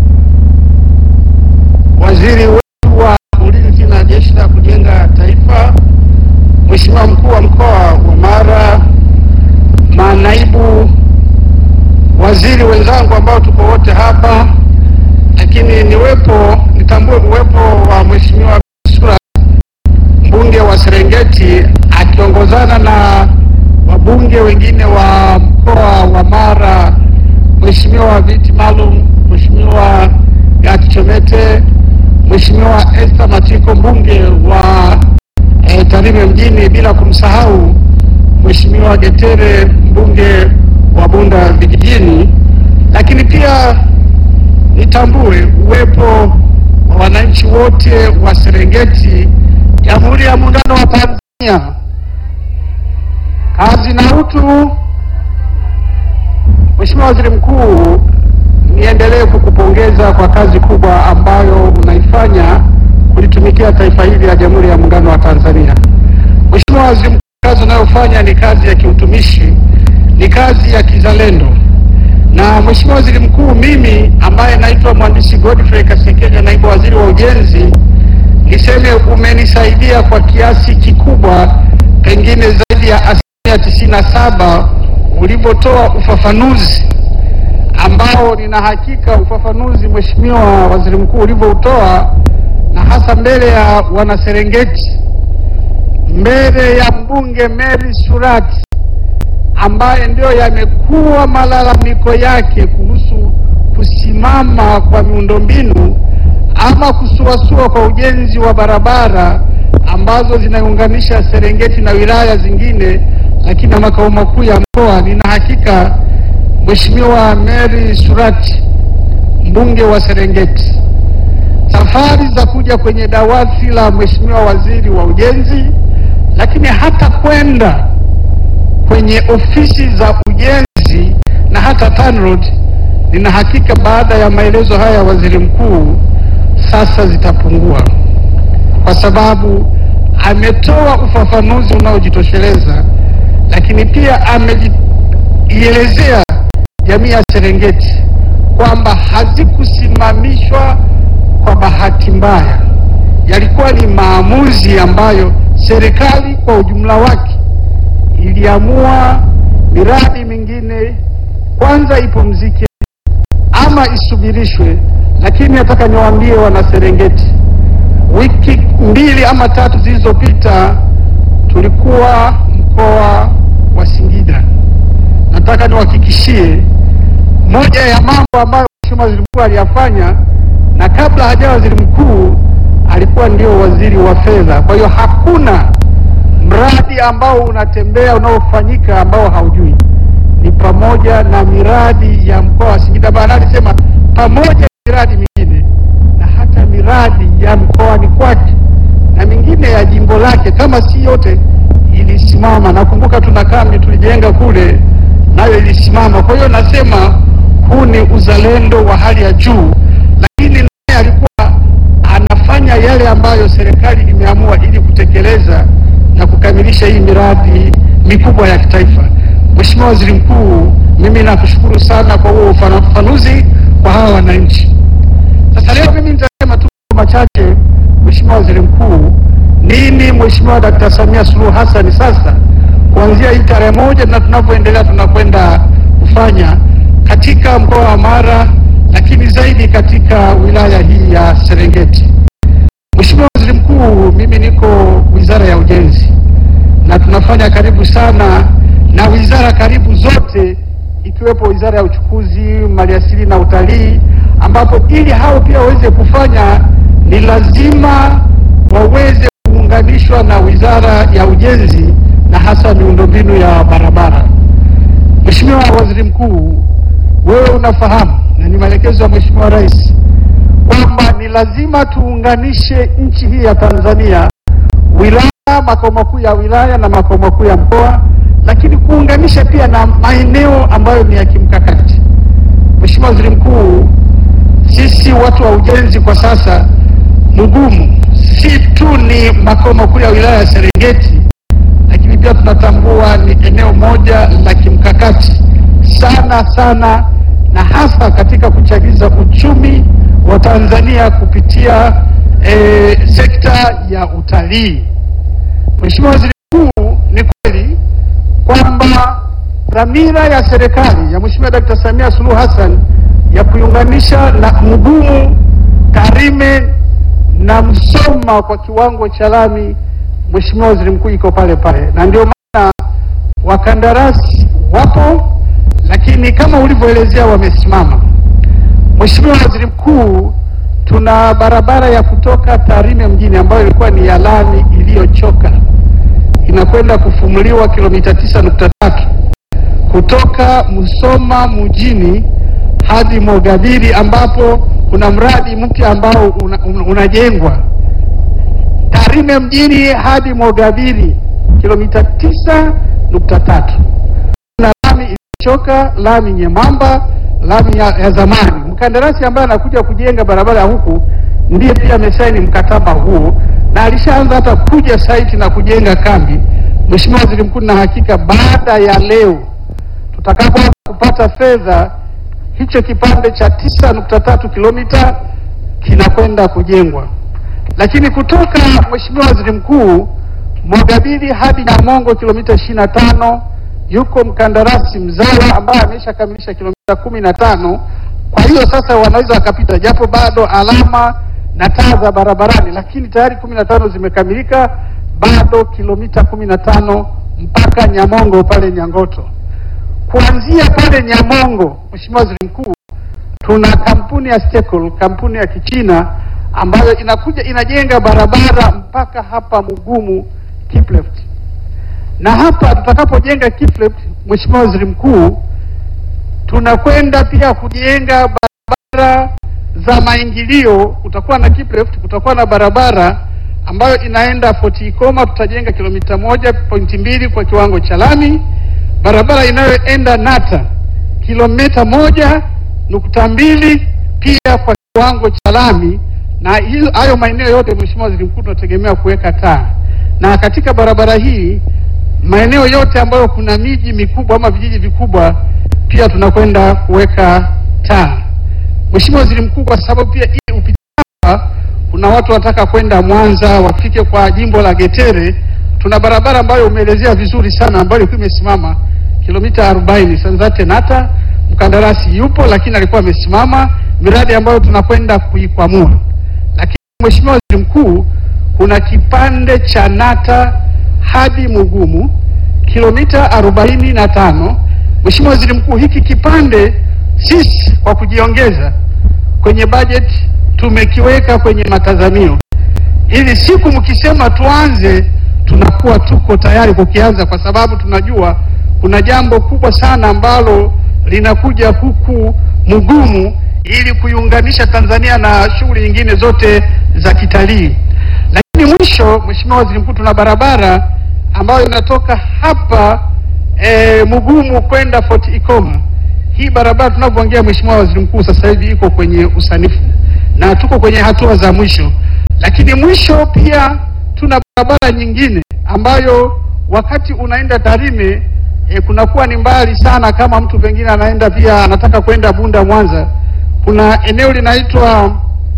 Waziri wetu wa Ulinzi na Jeshi la Kujenga Taifa, Mheshimiwa Mkuu wa Mkoa wa Mara, manaibu waziri wenzangu ambao tuko wote hapa, lakini niwepo nitambue uwepo wa Mheshimiwa Sura mbunge wa Serengeti akiongozana na wabunge wengine wa mkoa wa Mara, Mheshimiwa viti maalum, Mheshimiwa Gati Chomete, Mheshimiwa Esther Matiko mbunge wa eh, Tarime mjini, bila kumsahau Mheshimiwa Getere mbunge wa Bunda vijijini, lakini pia nitambue uwepo wa wananchi wote wa Serengeti, Jamhuri ya Muungano wa Tanzania. Kazi na utu. Mheshimiwa Waziri Mkuu, niendelee kukupongeza kwa kazi kubwa ambayo unaifanya kulitumikia taifa hili la Jamhuri ya Muungano wa Tanzania. Mheshimiwa Waziri Mkuu, kazi unayofanya ni kazi ya kiutumishi, ni kazi ya kizalendo. Na Mheshimiwa Waziri Mkuu, mimi ambaye naitwa Mhandisi Godfrey Kasekenya, naibu waziri wa ujenzi, niseme umenisaidia kwa kiasi kikubwa, pengine zaidi ya asilimia tisini na saba ulivyotoa ufafanuzi ambao nina hakika ufafanuzi Mheshimiwa Waziri Mkuu ulivyoutoa, na hasa mbele ya wanaserengeti, mbele ya mbunge Mary Surati ambaye ndio yamekuwa malalamiko yake kuhusu kusimama kwa miundombinu ama kusuasua kwa ujenzi wa barabara ambazo zinaunganisha Serengeti na wilaya zingine, lakini na makao makuu ya mkoa. Nina hakika Mheshimiwa Mary Surati, mbunge wa Serengeti, safari za kuja kwenye dawati la Mheshimiwa Waziri wa Ujenzi, lakini hata kwenda kwenye ofisi za ujenzi na hata TANROADS, nina hakika baada ya maelezo haya ya waziri mkuu sasa zitapungua, kwa sababu ametoa ufafanuzi unaojitosheleza, lakini pia amejielezea jamii ya Serengeti kwamba hazikusimamishwa kwa bahati mbaya, yalikuwa ni maamuzi ambayo serikali kwa ujumla wake iliamua miradi mingine kwanza ipumzike ama isubirishwe. Lakini nataka niwaambie wana Serengeti, wiki mbili ama tatu zilizopita tulikuwa mkoa wa Singida. Nataka niwahakikishie moja ya mambo ambayo Mheshimiwa Waziri Mkuu aliyafanya, na kabla hajawa waziri mkuu alikuwa ndio waziri wa fedha. Kwa hiyo hakuna mradi ambao unatembea unaofanyika ambao haujui, ni pamoja na miradi ya mkoa wa Singida. Maana alisema pamoja na miradi mingine na hata miradi ya mkoani kwake na mingine ya jimbo lake yake kama si yote ilisimama. Nakumbuka tuna kambi tulijenga kule, nayo ilisimama. Kwa hiyo nasema huu ni uzalendo wa hali ya juu, lakini naye alikuwa anafanya yale ambayo serikali imeamua ili kutekeleza na kukamilisha hii miradi mikubwa ya kitaifa. Mheshimiwa Waziri Mkuu, mimi nakushukuru sana kwa huo ufafanuzi kwa hawa wananchi. Sasa leo mimi nitasema tu machache, Mheshimiwa Waziri Mkuu, nini Mheshimiwa Dkt. Samia Suluhu Hassan sasa kuanzia hii tarehe moja na tunavyoendelea tunakwenda kufanya katika mkoa wa Mara, lakini zaidi katika wilaya hii ya Serengeti. Mheshimiwa Waziri Mkuu, mimi niko Wizara ya Ujenzi na tunafanya karibu sana na wizara karibu zote ikiwepo Wizara ya Uchukuzi, Maliasili na Utalii, ambapo ili hao pia waweze kufanya ni lazima waweze kuunganishwa na Wizara ya Ujenzi na hasa miundombinu ya barabara. Mheshimiwa Waziri Mkuu, wewe unafahamu na ni maelekezo ya Mheshimiwa Rais kwamba ni lazima tuunganishe nchi hii ya Tanzania, wilaya, makao makuu ya wilaya na makao makuu ya mkoa, lakini kuunganisha pia na maeneo ambayo ni ya kimkakati. Mheshimiwa Waziri Mkuu, sisi watu wa ujenzi kwa sasa Mugumu si tu ni makao makuu ya wilaya ya Serengeti, lakini pia tunatambua ni eneo moja la kimkakati sana sana, na hasa katika kuchagiza uchumi wa Tanzania kupitia eh, sekta ya utalii. Mheshimiwa Waziri Mkuu, ni kweli kwamba dhamira ya serikali ya Mheshimiwa Dkt. Samia Suluhu Hassan ya kuiunganisha na Mugumu, Tarime na Msoma kwa kiwango cha lami, Mheshimiwa Waziri Mkuu, iko pale pale, na ndio maana wakandarasi wapo, lakini kama ulivyoelezea wamesimama. Mheshimiwa Waziri Mkuu, tuna barabara ya kutoka Tarime mjini ambayo ilikuwa ni ya lami iliyochoka inakwenda kufumuliwa kilomita tisa nukta tatu kutoka Musoma mjini hadi Mogadiri ambapo kuna mradi mpya ambao una, una, unajengwa Tarime mjini hadi Mogadiri kilomita tisa nukta tatu na lami iliyochoka, lami nyembamba, lami ya, ya zamani. Mkandarasi ambaye anakuja kujenga barabara huku ndiye pia amesaini mkataba huu na alishaanza hata kuja site na kujenga kambi. Mheshimiwa Waziri Mkuu, na hakika baada ya leo tutakapo kupata fedha, hicho kipande cha tisa nukta tatu kilomita kinakwenda kujengwa. Lakini kutoka Mheshimiwa Waziri Mkuu, Mogadiri hadi Nyamongo kilomita ishirini na tano yuko mkandarasi mzawa ambaye ameshakamilisha kilomita kumi na tano. Kwa hiyo sasa wanaweza wakapita, japo bado alama na taa za barabarani, lakini tayari kumi na tano zimekamilika, bado kilomita kumi na tano mpaka Nyamongo pale Nyangoto. Kuanzia pale Nyamongo, Mheshimiwa Waziri Mkuu, tuna kampuni ya Stekel, kampuni ya Kichina ambayo inakuja inajenga barabara mpaka hapa Mugumu Kipleft, na hapa tutakapojenga Kipleft, Mheshimiwa Waziri Mkuu, tunakwenda pia kujenga barabara za maingilio. Kutakuwa na Kipleft, kutakuwa na barabara ambayo inaenda Fort Ikoma, tutajenga kilomita moja pointi mbili kwa kiwango cha lami. Barabara inayoenda Nata kilomita moja nukta mbili pia kwa kiwango cha lami, na hiyo hayo maeneo yote Mheshimiwa Waziri Mkuu, tunategemea kuweka taa, na katika barabara hii maeneo yote ambayo kuna miji mikubwa ama vijiji vikubwa pia tunakwenda kuweka taa. Mheshimiwa Waziri Mkuu, kwa sababu pia hii upita hapa kuna watu wanataka kwenda Mwanza wafike kwa jimbo la Getere, tuna barabara ambayo umeelezea vizuri sana ambayo ilikuwa imesimama kilomita 40 Sanzate Nata, mkandarasi yupo lakini alikuwa amesimama, miradi ambayo tunakwenda kuikwamua. Lakini Mheshimiwa Waziri Mkuu, kuna kipande cha Nata hadi Mugumu kilomita arobaini na tano. Mheshimiwa Waziri Mkuu, hiki kipande sisi kwa kujiongeza kwenye bajeti tumekiweka kwenye matazamio ili siku mkisema tuanze, tunakuwa tuko tayari kukianza, kwa sababu tunajua kuna jambo kubwa sana ambalo linakuja huku Mugumu ili kuiunganisha Tanzania na shughuli nyingine zote za kitalii. Lakini mwisho mwisho, Mheshimiwa Waziri Mkuu, tuna barabara ambayo inatoka hapa e, Mugumu kwenda Fort Ikoma. Hii barabara tunavyoongea, Mheshimiwa Waziri Mkuu, sasa hivi iko kwenye usanifu na tuko kwenye hatua za mwisho, lakini mwisho pia tuna barabara nyingine ambayo wakati unaenda Tarime e, kunakuwa ni mbali sana, kama mtu pengine anaenda pia anataka kwenda Bunda Mwanza, kuna eneo linaitwa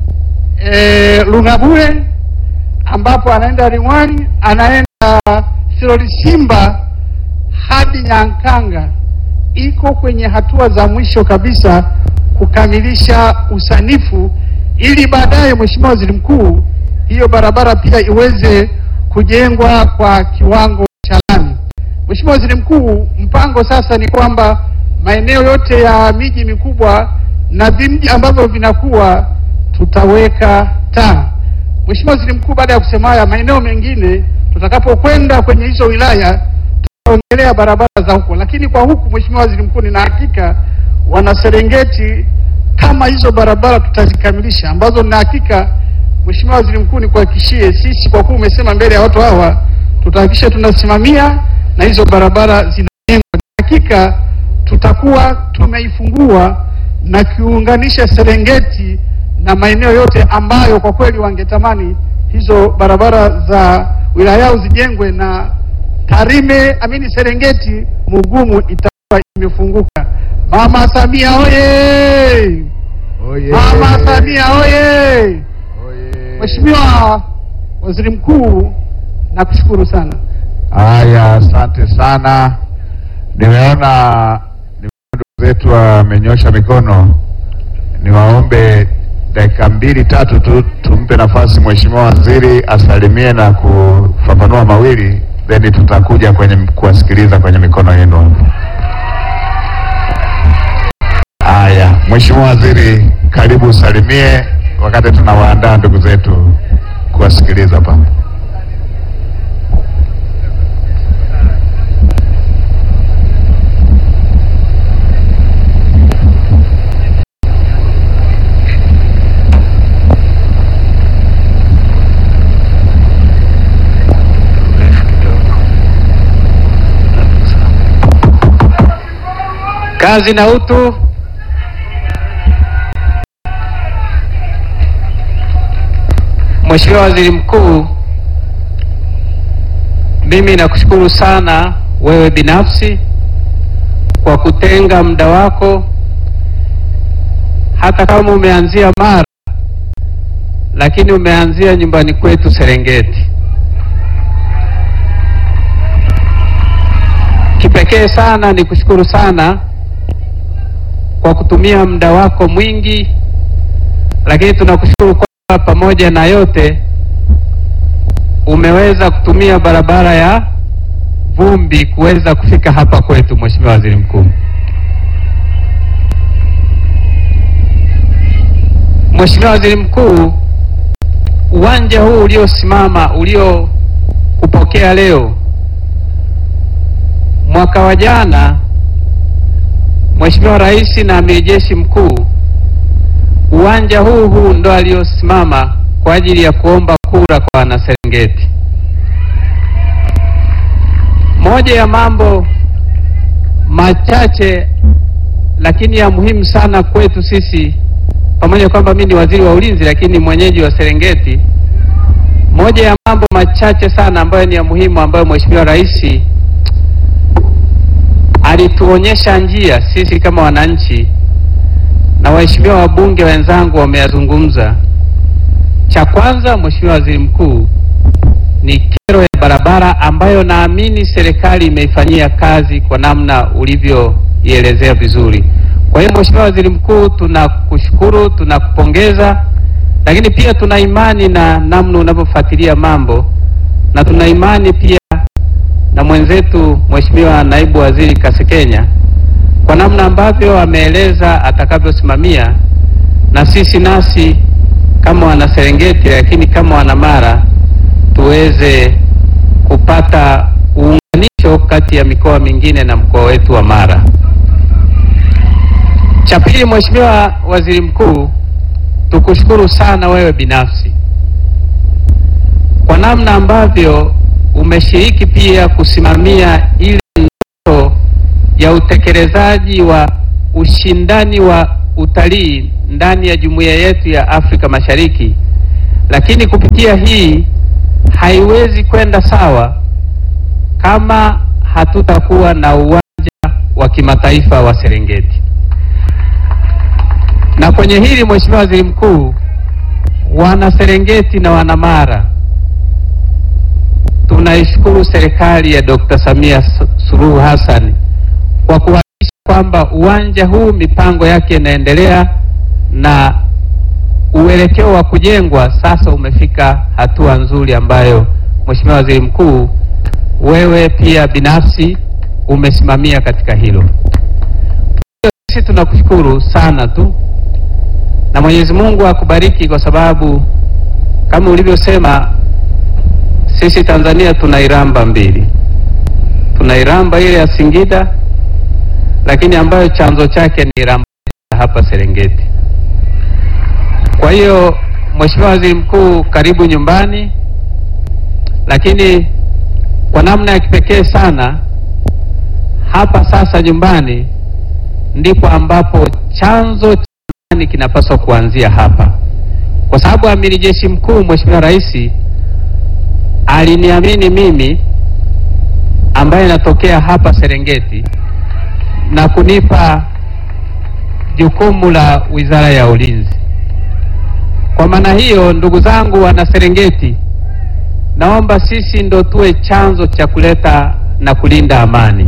e, Lungabure ambapo anaenda Ringwani, anaenda Silolisimba hadi Nyankanga, iko kwenye hatua za mwisho kabisa kukamilisha usanifu, ili baadaye, Mheshimiwa Waziri Mkuu, hiyo barabara pia iweze kujengwa kwa kiwango cha lami. Mheshimiwa Waziri Mkuu, mpango sasa ni kwamba maeneo yote ya miji mikubwa na vimji ambavyo vinakuwa tutaweka taa. Mheshimiwa Waziri Mkuu, baada ya kusema haya, maeneo mengine tutakapokwenda kwenye hizo wilaya tutaongelea barabara za huko, lakini kwa huku, Mheshimiwa Waziri Mkuu, nina hakika wana Serengeti kama hizo barabara tutazikamilisha, ambazo nina hakika Mheshimiwa Waziri Mkuu, nikuhakikishie sisi, kwa kuwa umesema mbele ya watu hawa, tutahakikisha tunasimamia na hizo barabara zinajengwa. Hakika tutakuwa tumeifungua na kiunganisha Serengeti na maeneo yote ambayo kwa kweli wangetamani hizo barabara za wilaya yao zijengwe na Tarime amini Serengeti Mugumu itakuwa imefunguka. Mama Samia oye! Oye. Mama Samia oye! Oye. Mheshimiwa Waziri Mkuu, nakushukuru sana. Haya, asante sana. Nimeona nimeona ndugu zetu wamenyosha mikono, niwaombe dakika mbili tatu tu tumpe nafasi Mheshimiwa Waziri asalimie na kufafanua mawili, then tutakuja kwenye kuwasikiliza kwenye mikono yenu hapo. Haya, Mheshimiwa Waziri, karibu usalimie wakati tunawaandaa ndugu zetu kuwasikiliza pale. Kazi na utu. Mheshimiwa Waziri Mkuu, mimi nakushukuru sana wewe binafsi kwa kutenga muda wako, hata kama umeanzia Mara, lakini umeanzia nyumbani kwetu Serengeti. Kipekee sana ni kushukuru sana kwa kutumia muda wako mwingi, lakini tunakushukuru kwamba pamoja na yote umeweza kutumia barabara ya vumbi kuweza kufika hapa kwetu. Mheshimiwa Waziri Mkuu, Mheshimiwa Waziri Mkuu, uwanja huu uliosimama uliokupokea leo, mwaka wa jana Mheshimiwa Rais na Amiri Jeshi Mkuu, uwanja huu huu ndo aliosimama kwa ajili ya kuomba kura kwa wanaserengeti. Moja ya mambo machache lakini ya muhimu sana kwetu sisi, pamoja kwamba mimi ni waziri wa ulinzi, lakini mwenyeji wa Serengeti. Moja ya mambo machache sana ambayo ni ya muhimu ambayo Mheshimiwa Rais alituonyesha njia sisi kama wananchi na waheshimiwa wabunge wenzangu wameyazungumza. Cha kwanza, Mheshimiwa Waziri Mkuu, ni kero ya barabara ambayo naamini serikali imeifanyia kazi kwa namna ulivyoielezea vizuri. Kwa hiyo Mheshimiwa Waziri Mkuu, tunakushukuru, tunakupongeza, lakini pia tuna imani na namna unavyofuatilia mambo na tuna imani pia na mwenzetu Mheshimiwa Naibu Waziri Kasekenya kwa namna ambavyo ameeleza atakavyosimamia, na sisi nasi kama wana Serengeti, lakini kama wana Mara tuweze kupata uunganisho kati ya mikoa mingine na mkoa wetu wa Mara. Cha pili, Mheshimiwa Waziri Mkuu, tukushukuru sana wewe binafsi kwa namna ambavyo umeshiriki pia kusimamia ile ndoto ya utekelezaji wa ushindani wa utalii ndani ya jumuiya yetu ya Afrika Mashariki, lakini kupitia hii haiwezi kwenda sawa kama hatutakuwa na uwanja wa kimataifa wa Serengeti. Na kwenye hili Mheshimiwa Waziri Mkuu, wana Serengeti na wana Mara tunaishukuru serikali ya Dr. Samia Suluhu Hassan kwa kuhakikisha kwamba uwanja huu mipango yake inaendelea na uelekeo wa kujengwa sasa umefika hatua nzuri ambayo Mheshimiwa Waziri Mkuu, wewe pia binafsi umesimamia katika hilo. Sisi tunakushukuru sana tu na Mwenyezi Mungu akubariki kwa sababu kama ulivyosema sisi Tanzania tuna iramba mbili. Tuna iramba ile ya Singida, lakini ambayo chanzo chake ni iramba hapa Serengeti. Kwa hiyo Mheshimiwa Waziri Mkuu, karibu nyumbani, lakini kwa namna ya kipekee sana hapa sasa nyumbani ndipo ambapo chanzo cha amani kinapaswa kuanzia hapa, kwa sababu Amiri Jeshi Mkuu Mheshimiwa Rais aliniamini mimi ambaye natokea hapa Serengeti na kunipa jukumu la Wizara ya Ulinzi. Kwa maana hiyo, ndugu zangu wana Serengeti, naomba sisi ndo tuwe chanzo cha kuleta na kulinda amani,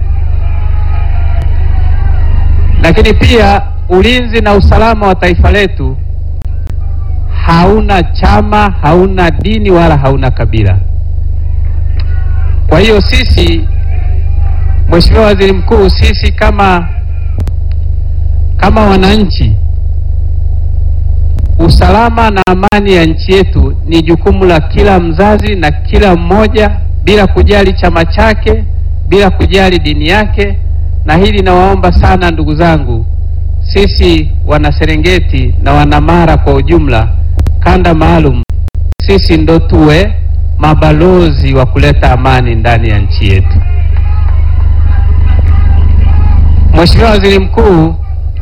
lakini pia ulinzi na usalama wa taifa letu hauna chama, hauna dini wala hauna kabila. Kwa hiyo sisi, Mheshimiwa Waziri Mkuu, sisi kama kama wananchi, usalama na amani ya nchi yetu ni jukumu la kila mzazi na kila mmoja, bila kujali chama chake, bila kujali dini yake. Na hili nawaomba sana ndugu zangu, sisi wana Serengeti na wana Mara kwa ujumla kanda maalum, sisi ndo tuwe mabalozi wa kuleta amani ndani ya nchi yetu. Mheshimiwa Waziri Mkuu,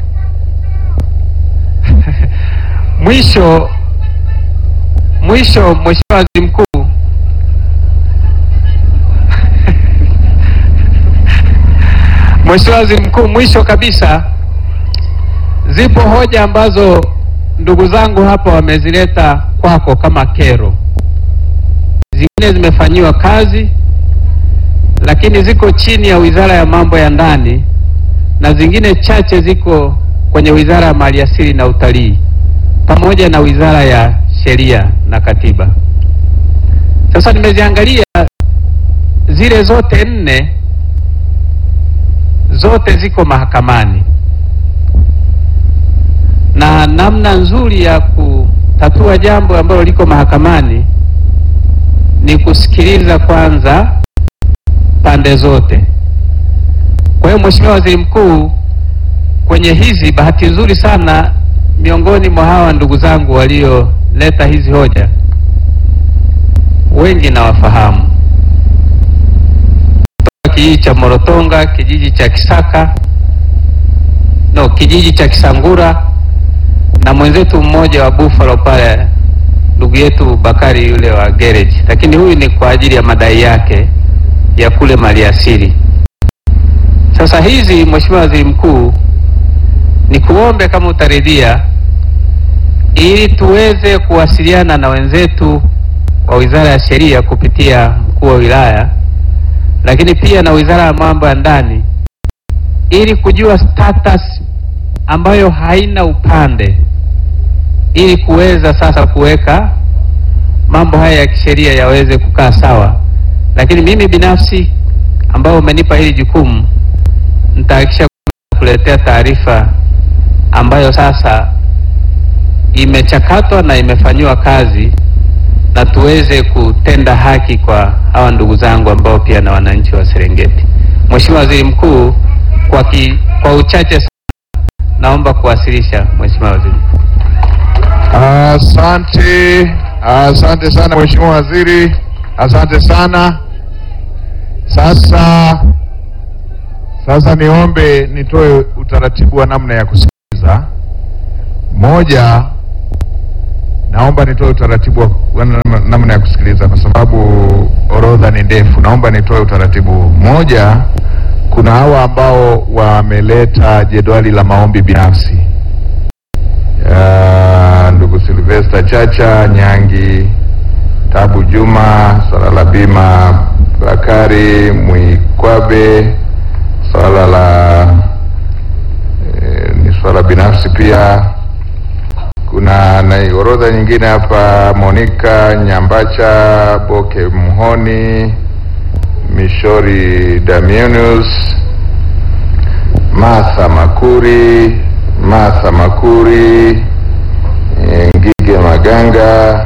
mwisho mwisho, Mheshimiwa Waziri Mkuu, Mheshimiwa Waziri Mkuu, mwisho kabisa, zipo hoja ambazo ndugu zangu hapa wamezileta kwako kama kero, zingine zimefanyiwa kazi, lakini ziko chini ya Wizara ya Mambo ya Ndani na zingine chache ziko kwenye Wizara ya Maliasili na Utalii pamoja na Wizara ya Sheria na Katiba. Sasa nimeziangalia zile zote nne, zote ziko mahakamani na namna nzuri ya kutatua jambo ambalo liko mahakamani ni kusikiliza kwanza pande zote. Kwa hiyo Mheshimiwa Waziri Mkuu, kwenye hizi, bahati nzuri sana, miongoni mwa hawa ndugu zangu walioleta hizi hoja wengi nawafahamu, kutoka kijiji cha Morotonga, kijiji cha Kisaka, no, kijiji cha Kisangura na mwenzetu mmoja wa Buffalo pale, ndugu yetu Bakari yule wa garage, lakini huyu ni kwa ajili ya madai yake ya kule maliasili. Sasa hizi, Mheshimiwa Waziri Mkuu, ni kuombe kama utaridhia, ili tuweze kuwasiliana na wenzetu wa Wizara ya Sheria kupitia mkuu wa wilaya, lakini pia na Wizara ya Mambo ya Ndani ili kujua status ambayo haina upande ili kuweza sasa kuweka mambo haya ya kisheria yaweze kukaa sawa. Lakini mimi binafsi ambao umenipa hili jukumu, nitahakikisha kuletea taarifa ambayo sasa imechakatwa na imefanyiwa kazi na tuweze kutenda haki kwa hawa ndugu zangu ambao pia na wananchi wa Serengeti. Mheshimiwa Waziri Mkuu, kwa, ki, kwa uchache sana naomba kuwasilisha Mheshimiwa Waziri Mkuu. Asante, asante sana Mheshimiwa Waziri, asante sana. Sasa sasa niombe nitoe utaratibu wa namna ya kusikiliza. Moja, naomba nitoe utaratibu wa wa namna- namna ya kusikiliza kwa sababu orodha ni ndefu. Naomba nitoe utaratibu. Moja, kuna hawa ambao wameleta jedwali la maombi binafsi ya ndugu Silvester Chacha Nyangi, Tabu Juma, swala la bima, Bakari Mwikwabe, swala la eh, ni swala binafsi pia. Kuna na orodha nyingine hapa, Monica Nyambacha, Boke Mhoni, Mishori Damianus, Martha Makuri, Martha Makuri, eh, Ngige Maganga,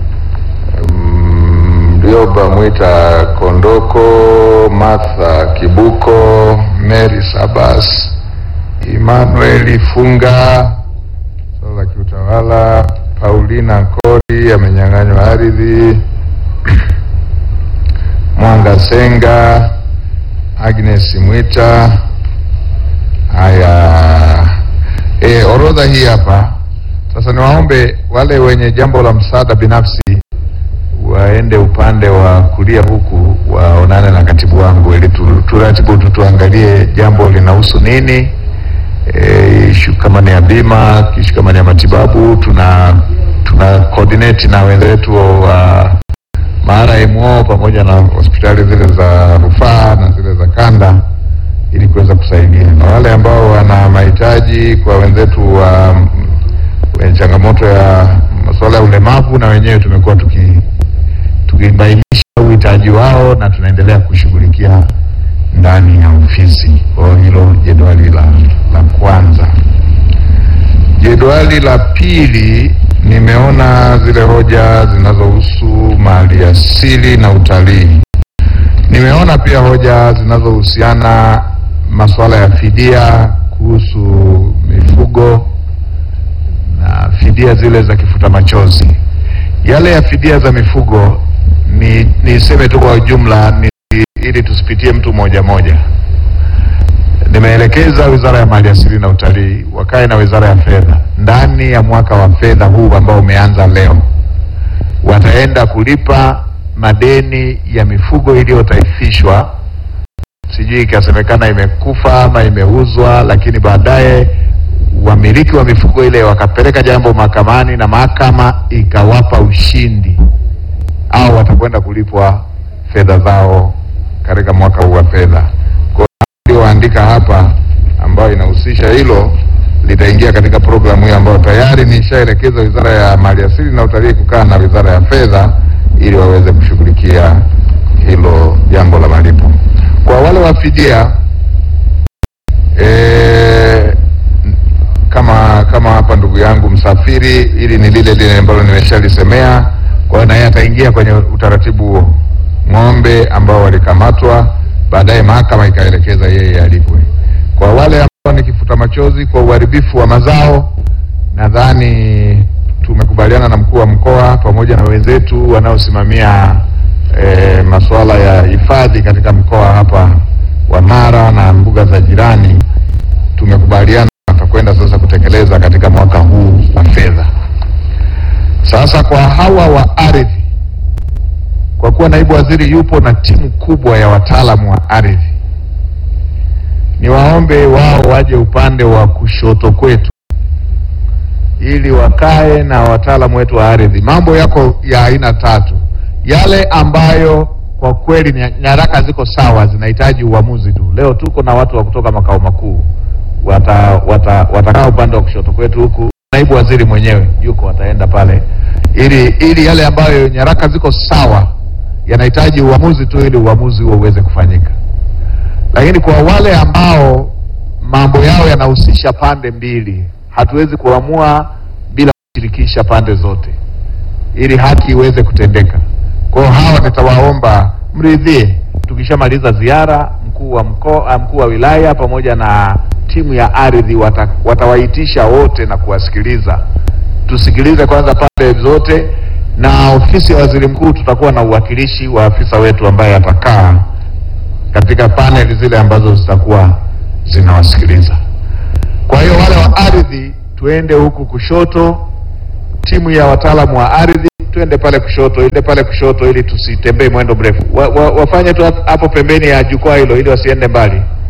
mm, Mlioba Mwita Kondoko, Martha Kibuko, Mary Sabas, Emmanuel Funga, swala la kiutawala, Paulina Nkori amenyang'anywa ardhi, Mwanga Senga, Agnes Mwita. Haya, e, orodha hii hapa sasa. Niwaombe wale wenye jambo la msaada binafsi waende upande wa kulia huku, waonane na katibu wangu ili tu- turatibu tu, tuangalie jambo linahusu nini. E, ishu kama ni ya bima, ishu kama ni ya matibabu, tuna tuna coordinate na wenzetu wa MRMO pamoja na hospitali zile za rufaa na zile za kanda ili kuweza kusaidia na wale ambao wana mahitaji kwa wenzetu wa wenye changamoto ya masuala ya ulemavu, na wenyewe tumekuwa tuki tukibainisha uhitaji wao na tunaendelea kushughulikia ndani ya ofisi. Kwa hiyo hilo jedwali la, la kwanza. Jedwali la pili, nimeona zile hoja zinazohusu mali asili na utalii. Nimeona pia hoja zinazohusiana masuala ya fidia kuhusu mifugo na fidia zile za kifuta machozi. Yale ya fidia za mifugo ni niseme tu kwa ujumla ni, ili tusipitie mtu moja moja. Nimeelekeza Wizara ya Maliasili na Utalii wakae na Wizara ya Fedha ndani ya mwaka wa fedha huu ambao umeanza leo, wataenda kulipa madeni ya mifugo iliyotaifishwa, sijui ikasemekana imekufa ama imeuzwa, lakini baadaye wamiliki wa mifugo ile wakapeleka jambo mahakamani na mahakama ikawapa ushindi, au watakwenda kulipwa fedha zao katika mwaka huu wa fedha. Kwa hiyo walioandika hapa ambayo inahusisha hilo litaingia katika programu hiyo ambayo tayari nishaelekeza Wizara ya Maliasili na Utalii kukaa na Wizara ya Fedha ili waweze kushughulikia hilo jambo la malipo. Kwa wale wa fidia eh, kama kama hapa ndugu yangu Msafiri, ili ni lile lile ambalo nimeshalisemea. Kwa hiyo naye ataingia kwenye utaratibu huo. Ng'ombe ambao walikamatwa, baadaye mahakama ikaelekeza yeye alipwe. Kwa wale ambao ni kifuta machozi kwa uharibifu wa mazao, nadhani tumekubaliana na mkuu wa mkoa pamoja na wenzetu wanaosimamia eh, masuala ya hifadhi katika mkoa hapa wa Mara na mbuga za jirani tumekubaliana watakwenda sasa kutekeleza katika mwaka huu wa fedha. Sasa kwa hawa wa ardhi, kwa kuwa naibu waziri yupo na timu kubwa ya wataalamu wa ardhi, niwaombe wao waje upande wa kushoto kwetu ili wakae na wataalamu wetu wa ardhi. Mambo yako ya aina tatu, yale ambayo kwa kweli ni nyaraka ziko sawa, zinahitaji uamuzi tu. Leo tuko na watu wa kutoka makao makuu wata, wata, watakaa upande wa kushoto kwetu huku, naibu waziri mwenyewe yuko, wataenda pale ili ili yale ambayo nyaraka ziko sawa yanahitaji uamuzi tu, ili uamuzi huo uweze kufanyika. Lakini kwa wale ambao mambo yao yanahusisha pande mbili, hatuwezi kuamua bila kushirikisha pande zote, ili haki iweze kutendeka. Kwa hiyo hawa nitawaomba mridhie, tukishamaliza ziara, mkuu wa mkoa, mkuu wa wilaya pamoja na timu ya ardhi wata, watawaitisha wote na kuwasikiliza tusikilize kwanza pande zote, na ofisi ya waziri mkuu tutakuwa na uwakilishi wa afisa wetu ambaye atakaa katika paneli zile ambazo zitakuwa zinawasikiliza. Kwa hiyo wale wa ardhi tuende huku kushoto, timu ya wataalamu wa ardhi tuende pale kushoto, ile pale kushoto, ili tusitembee mwendo mrefu. Wa, wa, wafanye tu hapo pembeni ya jukwaa hilo, ili wasiende mbali.